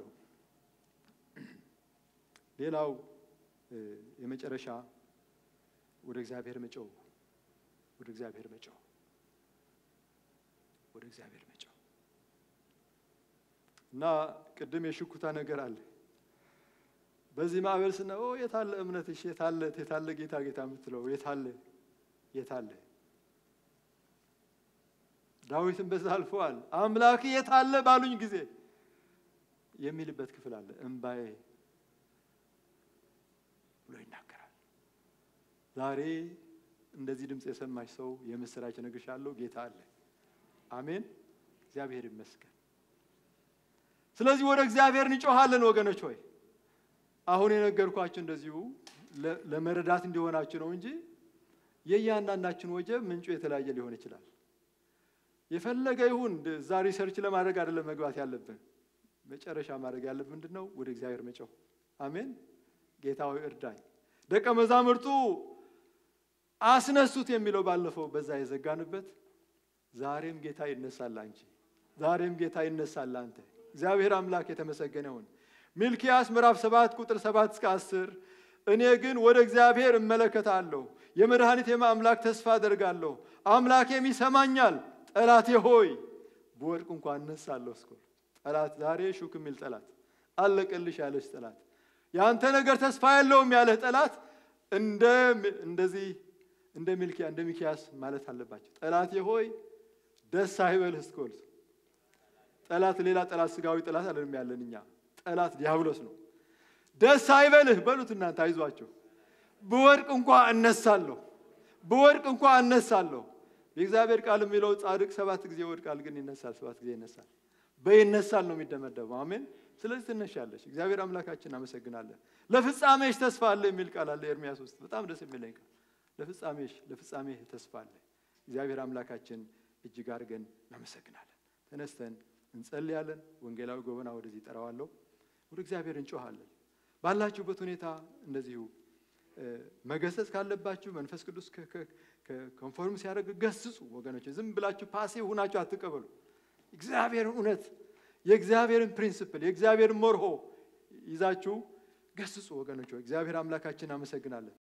ሌላው የመጨረሻ ወደ እግዚአብሔር መጮው ወደ እግዚአብሔር መጮው ወደ እግዚአብሔር መጮው እና ቅድም የሽኩታ ነገር አለ። በዚህ ማዕበል ስነ የታለ እምነትሽ? የታለ የታለ ጌታ ጌታ የምትለው የታለ የታለ? ዳዊትን በዛ አልፈዋል። አምላክ የታለ ባሉኝ ጊዜ የሚልበት ክፍል አለ። እምባዬ ብሎ ይናገራል። ዛሬ እንደዚህ ድምፅ የሰማች ሰው የምስራች እነግርሻለሁ፣ ጌታ አለ። አሜን። እግዚአብሔር ይመስገን። ስለዚህ ወደ እግዚአብሔር እንጮሃለን ወገኖች ሆይ አሁን የነገርኳችሁ እንደዚሁ ለመረዳት እንዲሆናችሁ ነው እንጂ የእያንዳንዳችን ወጀብ ምንጩ የተለያየ ሊሆን ይችላል። የፈለገ ይሁን እዛ ሪሰርች ለማድረግ አይደለም መግባት ያለብን። መጨረሻ ማድረግ ያለብን ምንድን ነው? ወደ እግዚአብሔር መጮህ። አሜን። ጌታ ሆይ እርዳኝ። ደቀ መዛሙርቱ አስነሱት የሚለው ባለፈው በዛ የዘጋንበት ዛሬም ጌታ ይነሳል አንቺ፣ ዛሬም ጌታ ይነሳል አንተ። እግዚአብሔር አምላክ የተመሰገነውን ሚልኪያስ ምዕራፍ ሰባት ቁጥር ሰባት እስከ አስር እኔ ግን ወደ እግዚአብሔር እመለከታለሁ፣ የመድኃኒቴም አምላክ ተስፋ አደርጋለሁ፣ አምላኬም ይሰማኛል። ጠላቴ ሆይ ብወድቅ እንኳን እነሳለሁ። እስኮ ጠላት ዛሬ ሹክ የሚል ጠላት አለቀልሽ ያለች ጠላት የአንተ ነገር ተስፋ የለውም ያለህ ጠላት እንደ እንደዚህ እንደ ሚልኪያ እንደ ሚኪያስ ማለት አለባቸው። ጠላቴ ሆይ ደስ አይበልህ እስኮል ጠላት ሌላ ጠላት ስጋዊ ጠላት አለንም ያለን እኛ ጠላት ዲያብሎስ ነው። ደስ አይበልህ በሉት እናንተ አይዟቸው። ብወድቅ እንኳ እነሳለሁ፣ ብወድቅ እንኳ እነሳለሁ። የእግዚአብሔር ቃል የሚለው ጻድቅ ሰባት ጊዜ ይወድቃል፣ ግን ይነሳል፣ ሰባት ጊዜ ይነሳል። በይነሳል ነው የሚደመደበው። አሜን። ስለዚህ ትነሻለሽ። እግዚአብሔር አምላካችን አመሰግናለን። ለፍጻሜሽ ተስፋ አለ የሚል ቃል አለ ኤርሚያስ ውስጥ በጣም ደስ የሚለኝ ቃል ለፍጻሜሽ ለፍጻሜህ ተስፋ አለ። እግዚአብሔር አምላካችን እጅግ አድርገን እናመሰግናለን። ተነስተን እንጸልያለን። ወንጌላዊ ጎበና ወደዚህ ጠራዋለሁ። ወደ እግዚአብሔር እንጮሃለን። ባላችሁበት ሁኔታ እንደዚሁ መገሰጽ ካለባችሁ መንፈስ ቅዱስ ኮንፎርም ሲያደርግ ገስጹ። ወገኖች ዝም ብላችሁ ፓሲቭ ሁናችሁ አትቀበሉ። እግዚአብሔርን እውነት የእግዚአብሔርን ፕሪንስፕል የእግዚአብሔርን መርሆ ይዛችሁ ገስጹ። ወገኖች እግዚአብሔር አምላካችን አመሰግናለን።